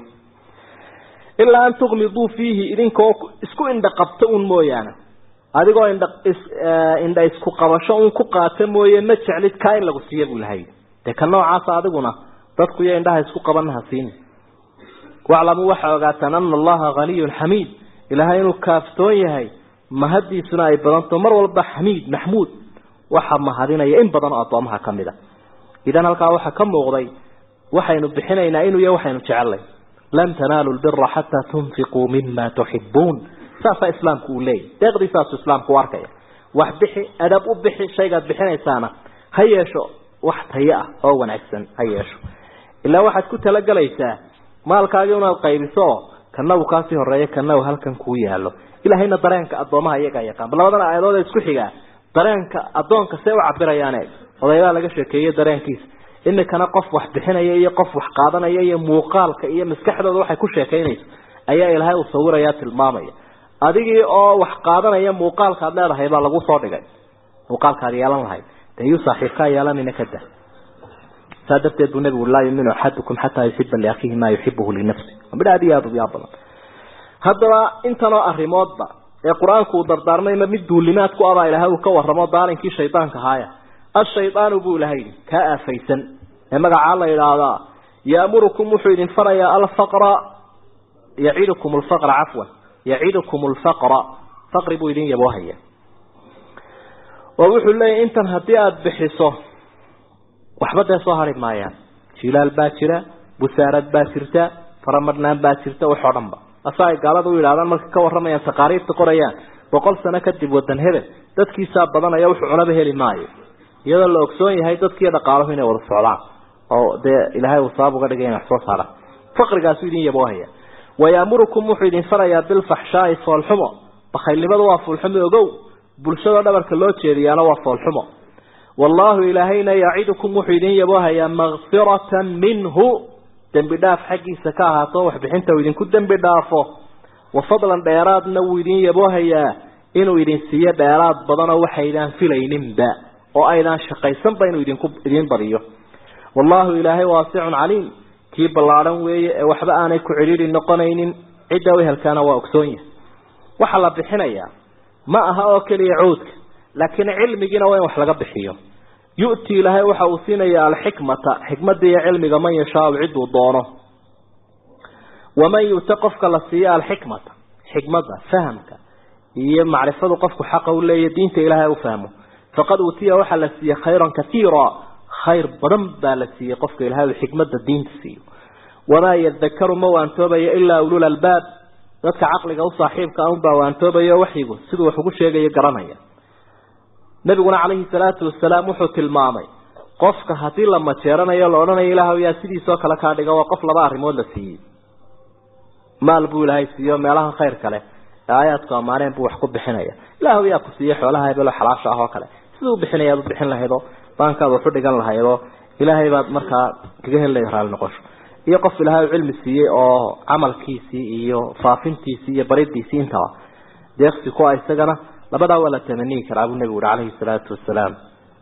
ilaa an tuqmiduu fiihi idinkoo isku indha qabto un mooyaane adigoo indha indha isku qabasho un ku qaata mooye ma jeclid kaa in lagu siiyo buu lahay dee ka noocaasa adiguna dadku iyo indhaha isku qabanaha siin waclamuu waxaa ogaataan ana allaha haniyun xamiid ilaahay inuu kaaftoon yahay mahadiisuna ay badanto mar walba xamiid maxmuud waxa mahadinaya in badan oo addoomaha ka mid a idan halkaa waxaa ka muuqday waxaynu bixinaynaa inuu yahay waxaynu jecelnay lan tanaalu lbira xataa tunfiquu mima tuxibuun saasaa islaamku uu leeyahy deeqdii saasuu islaamku u arkaya wax bixi adab u bixi shaygaad bixinaysaana ha yeesho wax tayo ah oo wanaagsan ha yeesho ilaa waxaad ku talagelaysaa maalkaagii unaad qaybiso kana uu kaasii horeeyo kana uu halkan kuu yaalo ilahayna dareenka addoomaha iyagaa yaqaan bal labadan aayadood ee isku xigaa dareenka addoonka see u cabirayaan eeg odaybaa laga sheekeeyey dareenkiisa imikana qof wax bixinaya iyo qof wax qaadanaya iyo muuqaalka iyo maskaxdooda waxay ku sheekaynayso ayaa ilaahay uu sawiraya tilmaamaya adigii oo wax qaadanaya muuqaalkaad leedahay baa lagu soo dhigay muuqaalkaad yeelan lahayd dee yuu saaxiibkaa yeelanina kada saa darteed buu nabigu laa yuminu axadukum xataa yuxiba liakhiihi maa yuxibuhu linafsi waa midh aad iyo aada u yaab badan haddaba intanoo arrimoodba ee qur-aanku uu dardaarmayma mid duulimaad ku abaa ilahay uu ka warramo daalinkii shaydaanka haaya ashaydaanu buu ilahay kaa aafaysan ee magacaa la yidhaahdaa yaamurukum wuxuu idin farayaa alfaqra yacidukum alfaqra cafwan yacidukum alfaqra faqri buu idin yaboohaya oo wuxuu leeyahy intan haddii aada bixiso waxba dee soo hari maayaan jilaal baa jira busaarad baa jirta faramadhnaan baa jirta waxoo dhan ba asa ay gaalada u yidhahdaan marka ka warramayaan taqaariirta qorayaan boqol sano kadib wadan hebel dadkiisaa badanaya wuxuu cunaba heli maayo iyadoo la ogsoon yahay dadkiiyo dhaqaaluhu inay wada socdaan oo dee ilaahay uu sabab uga dhigay inay wax soo saaraan faqrigaasu idin yaboohaya wayaamurukum wuxuu idin farayaa bilfaxshaai foolxumo bakhaylnimadu waa foolxumo ogow bulshadoo dhabarka loo jeediyaana waa foolxumo wallaahu ilaahayna yacidukum wuxuu idin yaboohayaa makfiratan minhu dembi dhaaf xaggiisa ka ahaato waxbixinta uu idinku dembi dhaafo wa fadlan dheeraadna wuu idin yaboohayaa inuu idin siiyo dheeraad badanoo waxaydaan filayninba oo aydaan shaqaysanba inuu idinku idin badiyo wallaahu ilaahay waasicun caliim kii ballaadhan weeye ee waxba aanay ku cidhiidhi noqonaynin cidda u helkaana waa ogsoon yahay waxaa la bixinayaa ma aha oo keliya cuudka laakiin cilmigiina waa in wax laga bixiyo yu'ti ilaahay waxa uu siinayaa alxikmata xikmadda iyo cilmiga man yashaau ciduu doono waman yu'ta qofka la siiyo alxikmata xikmadda fahamka iyo macrifadu qofku xaqa u leeyahy diinta ilaahay u fahmo faqad uutiya waxaa la siiyey khayran katiira khayr badan baa la siiyey qofka ilahay uu xikmadda diinta siiyo wamaa yadakaru ma waantoobayo ilaa ulul albaab dadka caqliga u saaxiibka a unbaa waantoobayo waxyigu siduu wax ugu sheegayo garanaya nabiguna calayhi salaatu wasalaam wuxuu tilmaamay qofka haddii la majeeranayo la odhanayo ilaahw yaa sidiisoo kale kaa dhiga waa qof laba arrimood la siiyey maal buu ilaahay siiyo meelaha khayr kale aayaadku ammaaneen buu wax ku bixinaya ilaahu yaa ku siiyey xoolaha hebelo xalaasha ah oo kale siduu bixinayaad u bixin lahaydoo baankaad waxu dhigan lahaydoo ilaahay baad markaa kaga heli raali noqosho iyo qof ilaahay cilmi siiyey oo camalkiisii iyo faafintiisii iyo baridiisii intaba deeqsi ku ah isagana labadaa waa la tamaniyi karaa buu nebigu uhi calayhi salaatu wasalaam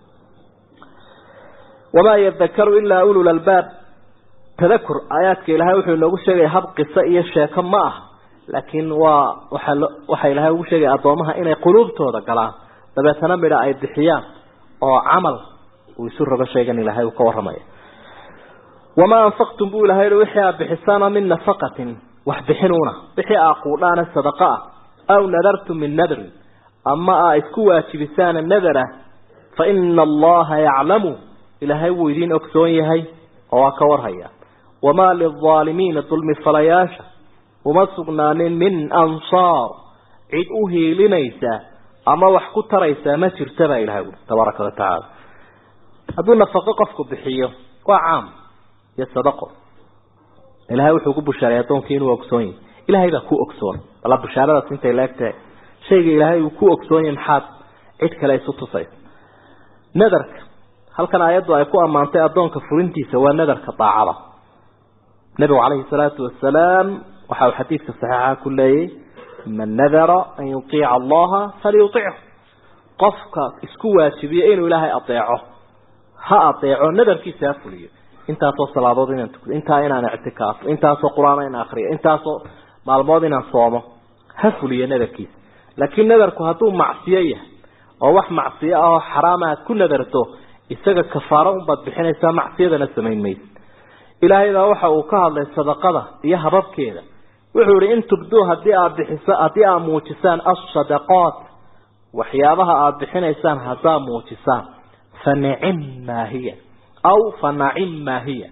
wamaa yadakaru ilaa ulul albaab tadakur aayaadka ilaahay wuxuu inoogu sheegaya hab qiso iyo sheeko ma ah laakiin waa waxa waxa ilaahay ugu sheegaya addoomaha inay quluubtooda galaan dabeetana midha ay bixiyaan oo camal uu isu rogo sheegan ilaahay uu ka warramaya wamaa anfaqtum buu ilahay i wixii aad bixisaana min nafaqatin wax bixinuuna wixii aa quudhaana sadaqa ah aw nadartum min nadrin ama aa isku waajibisaana nadara fa ina allaha yaclamu ilaahay wuu idiin ogsoon yahay oo waa ka warhaya wamaa lilaalimiina dulmi falayaasha uma sugnaanin min ansaar cid u hiilinaysa ama wax ku taraysaa ma jirta baa ilahay ui tabaaraka watacaala hadduu nafaqo qofku bixiyo waa caam iyo sadaqo ilahay wuxuu ku bushaaray addoonkii inuu ogsoon yahay ilahay baa ku ogsoon bala bushaaradaas intay laegtahay shayga ilaahay uu ku ogsoon yahay maxaad cid kale isu tusaysa nadarka halkan aayaddu ay ku ammaantay addoonka furintiisa waa nadarka daacada nabigu calayhi salaatu wasalaam waxa uu xadiidka saxiixa ku leeyay man nadara an yutiica allaha falyutichu qofka isku waajibiya inuu ilaahay adeeco ha adeeco nadarkiisa ha fuliyo intaasoo salaadood inaan tukdo intaa inaan ictikaafo intaasoo qur-aan inaan akriyo intaasoo maalmood inaan soomo ha fuliyo nadarkiisa laakiin nadarku hadduu macsiyo yahay oo wax macsiyo ah oo xaraama aad ku nadarto isaga kafaaro unbaad bixinaysaa macsiyadana samayn maysa ilaahay baa waxa uu ka hadlay sadaqada iyo hababkeeda wuxuu ihi in tubduu hadii aad bixiso haddii aad muujisaan assadaqaat waxyaabaha aada bixinaysaan haddaa muujisaan fa nicim maa hiya aw fa nacim maa hiya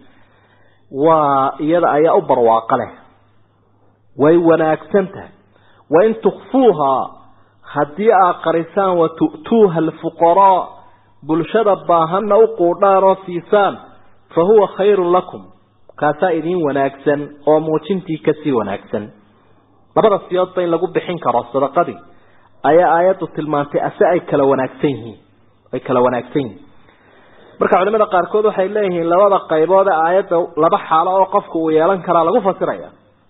waa iyada ayaa u barwaaqo leh way wanaagsan tahay wain tukfuuhaa haddii aad qarisaan wa tu'tuuha alfuqaraa bulshada baahanna u quudhaan oo siisaan fa huwa khayrun lakum kaasaa idiin wanaagsan oo muujintii kasii wanaagsan labada siyoodba in lagu bixin karo sadaqadii ayaa aayaddu tilmaantay ase ay kala wanaagsan yihiin ay kala wanaagsan yihiin marka culimada qaarkood waxay leeyihiin labada qaybood ee aayadda laba xaalo oo qofku uu yeelan karaa lagu fasiraya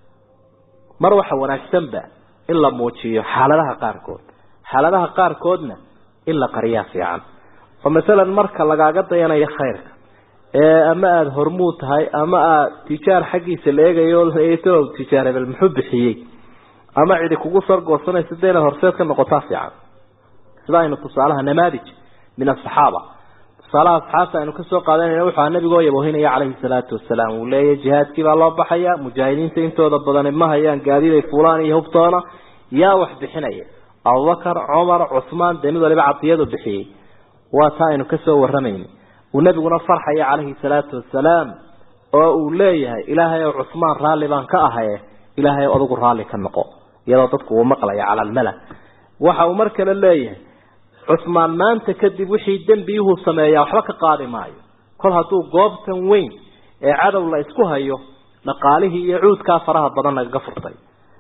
mar waxa wanaagsanba in la muujiyo xaaladaha qaarkood xaaladaha qaarkoodna in la qariyaa fiican oo masalan marka lagaaga dayanayo khayrka ee ama aada hormuud tahay ama aada tijaar xaggiisa la eegayo talow tijaar hebel muxuu bixiyey ama cidi kugu sargoosanaysa dee inaad horseed ka noqotaa fiican sida aynu tusaalaha namaadij min asaxaaba tusaalaha asxaabta aynu kasoo qaadanayna wuxuu aha nabigoo yabohinaya calayhi salaatu wasalaam uu leeyahy jihaadkii baa loo baxaya mujaahidiinta intooda badani ma hayaan gaadiday fulaan iyo hubtoona yaa wax bixinaya abubakar cumar cusmaan dee mid waliba cadiyadu bixiyey waa taa aynu kasoo waramayna uu nabiguna farxaya calayhi salaatu wasalaam oo uu leeyahay ilaahay ow cusmaan raalli baan ka ahaye ilaahay ow adigu raalli ka noqo iyadoo dadku uu maqlaya cala almala waxa uu mar kale leeyahay cusmaan maanta kadib wixii dembiyuhu sameeyaa waxba ka qaadi maayo kol hadduu goobtan weyn ee cadow la isku hayo dhaqaalihii iyo cuudkaa faraha badan nagaga furtay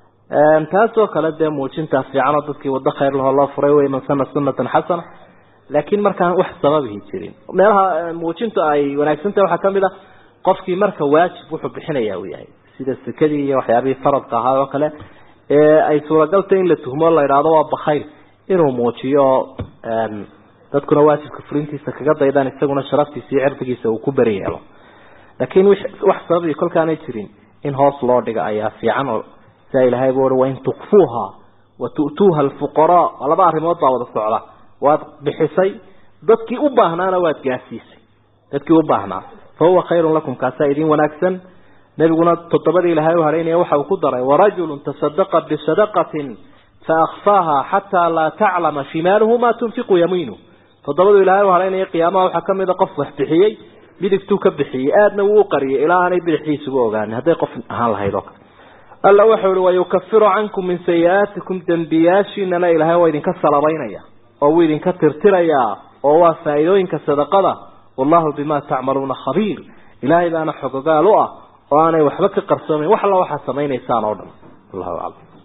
taasoo kale dee muujintaa fiicanoo dadkii waddo khayr lahoo loo furay wey man sana sunatan xasana laakiin markaan wax sababihi jirin meelaha muujintu ay wanaagsantahay waxaa kamid a qofkii marka waajib wuxuu bixinaya uu yahay sida sekadii iyo waxyaabihii faradka ahaa oo kale ee ay suuragaltay in la tuhmo la idhaahdo waa bakayl inuu muujiyo dadkuna waajibka fulintiisa kaga daydaan isaguna sharaftiisa iyo cirdigiisa uu ku beri yeelo laakiin wax sababii kolkaanay jirin in hoos loo dhiga ayaa fiican oo sia ilahay bu ui wain tukfuuha wa tu'tuuha alfuqaraa waa laba arrimood baa wada socda waad bixisay dadkii u baahnaana waad gaarsiisay dadkii u baahnaa fa huwa khayrun lakum kaasaa idin wanaagsan nebiguna toddobadii ilahay u haraynaya waxa uu ku daray warajulun tasadaqa bisadaqatin faakfaaha xataa laa taclama shimaaluhu ma tunfiqu yamiinu toddobadu ilahay u haraynaya qiyaamaha waxaa kamida qof wax bixiyey midigtuu ka bixiyey aadna wuu u qariyay ilaa aanay bidixdiisuba ogaanin hadday qof ahaan lahayd oo kale alla wuxuu ihi wayukafiru cankum min sayi-aatikum dembiyaashiinana ilaahay waa idinka salabaynaya oo wuu idinka tirtirayaa oo waa faa'iidooyinka sadaqada wallahu bima tacmaluuna khabiir ilaahay baana xogogaal u ah oo aanay waxba ka qarsoomayn wax alla waxaad samaynaysaan oo dhan wallahu aclam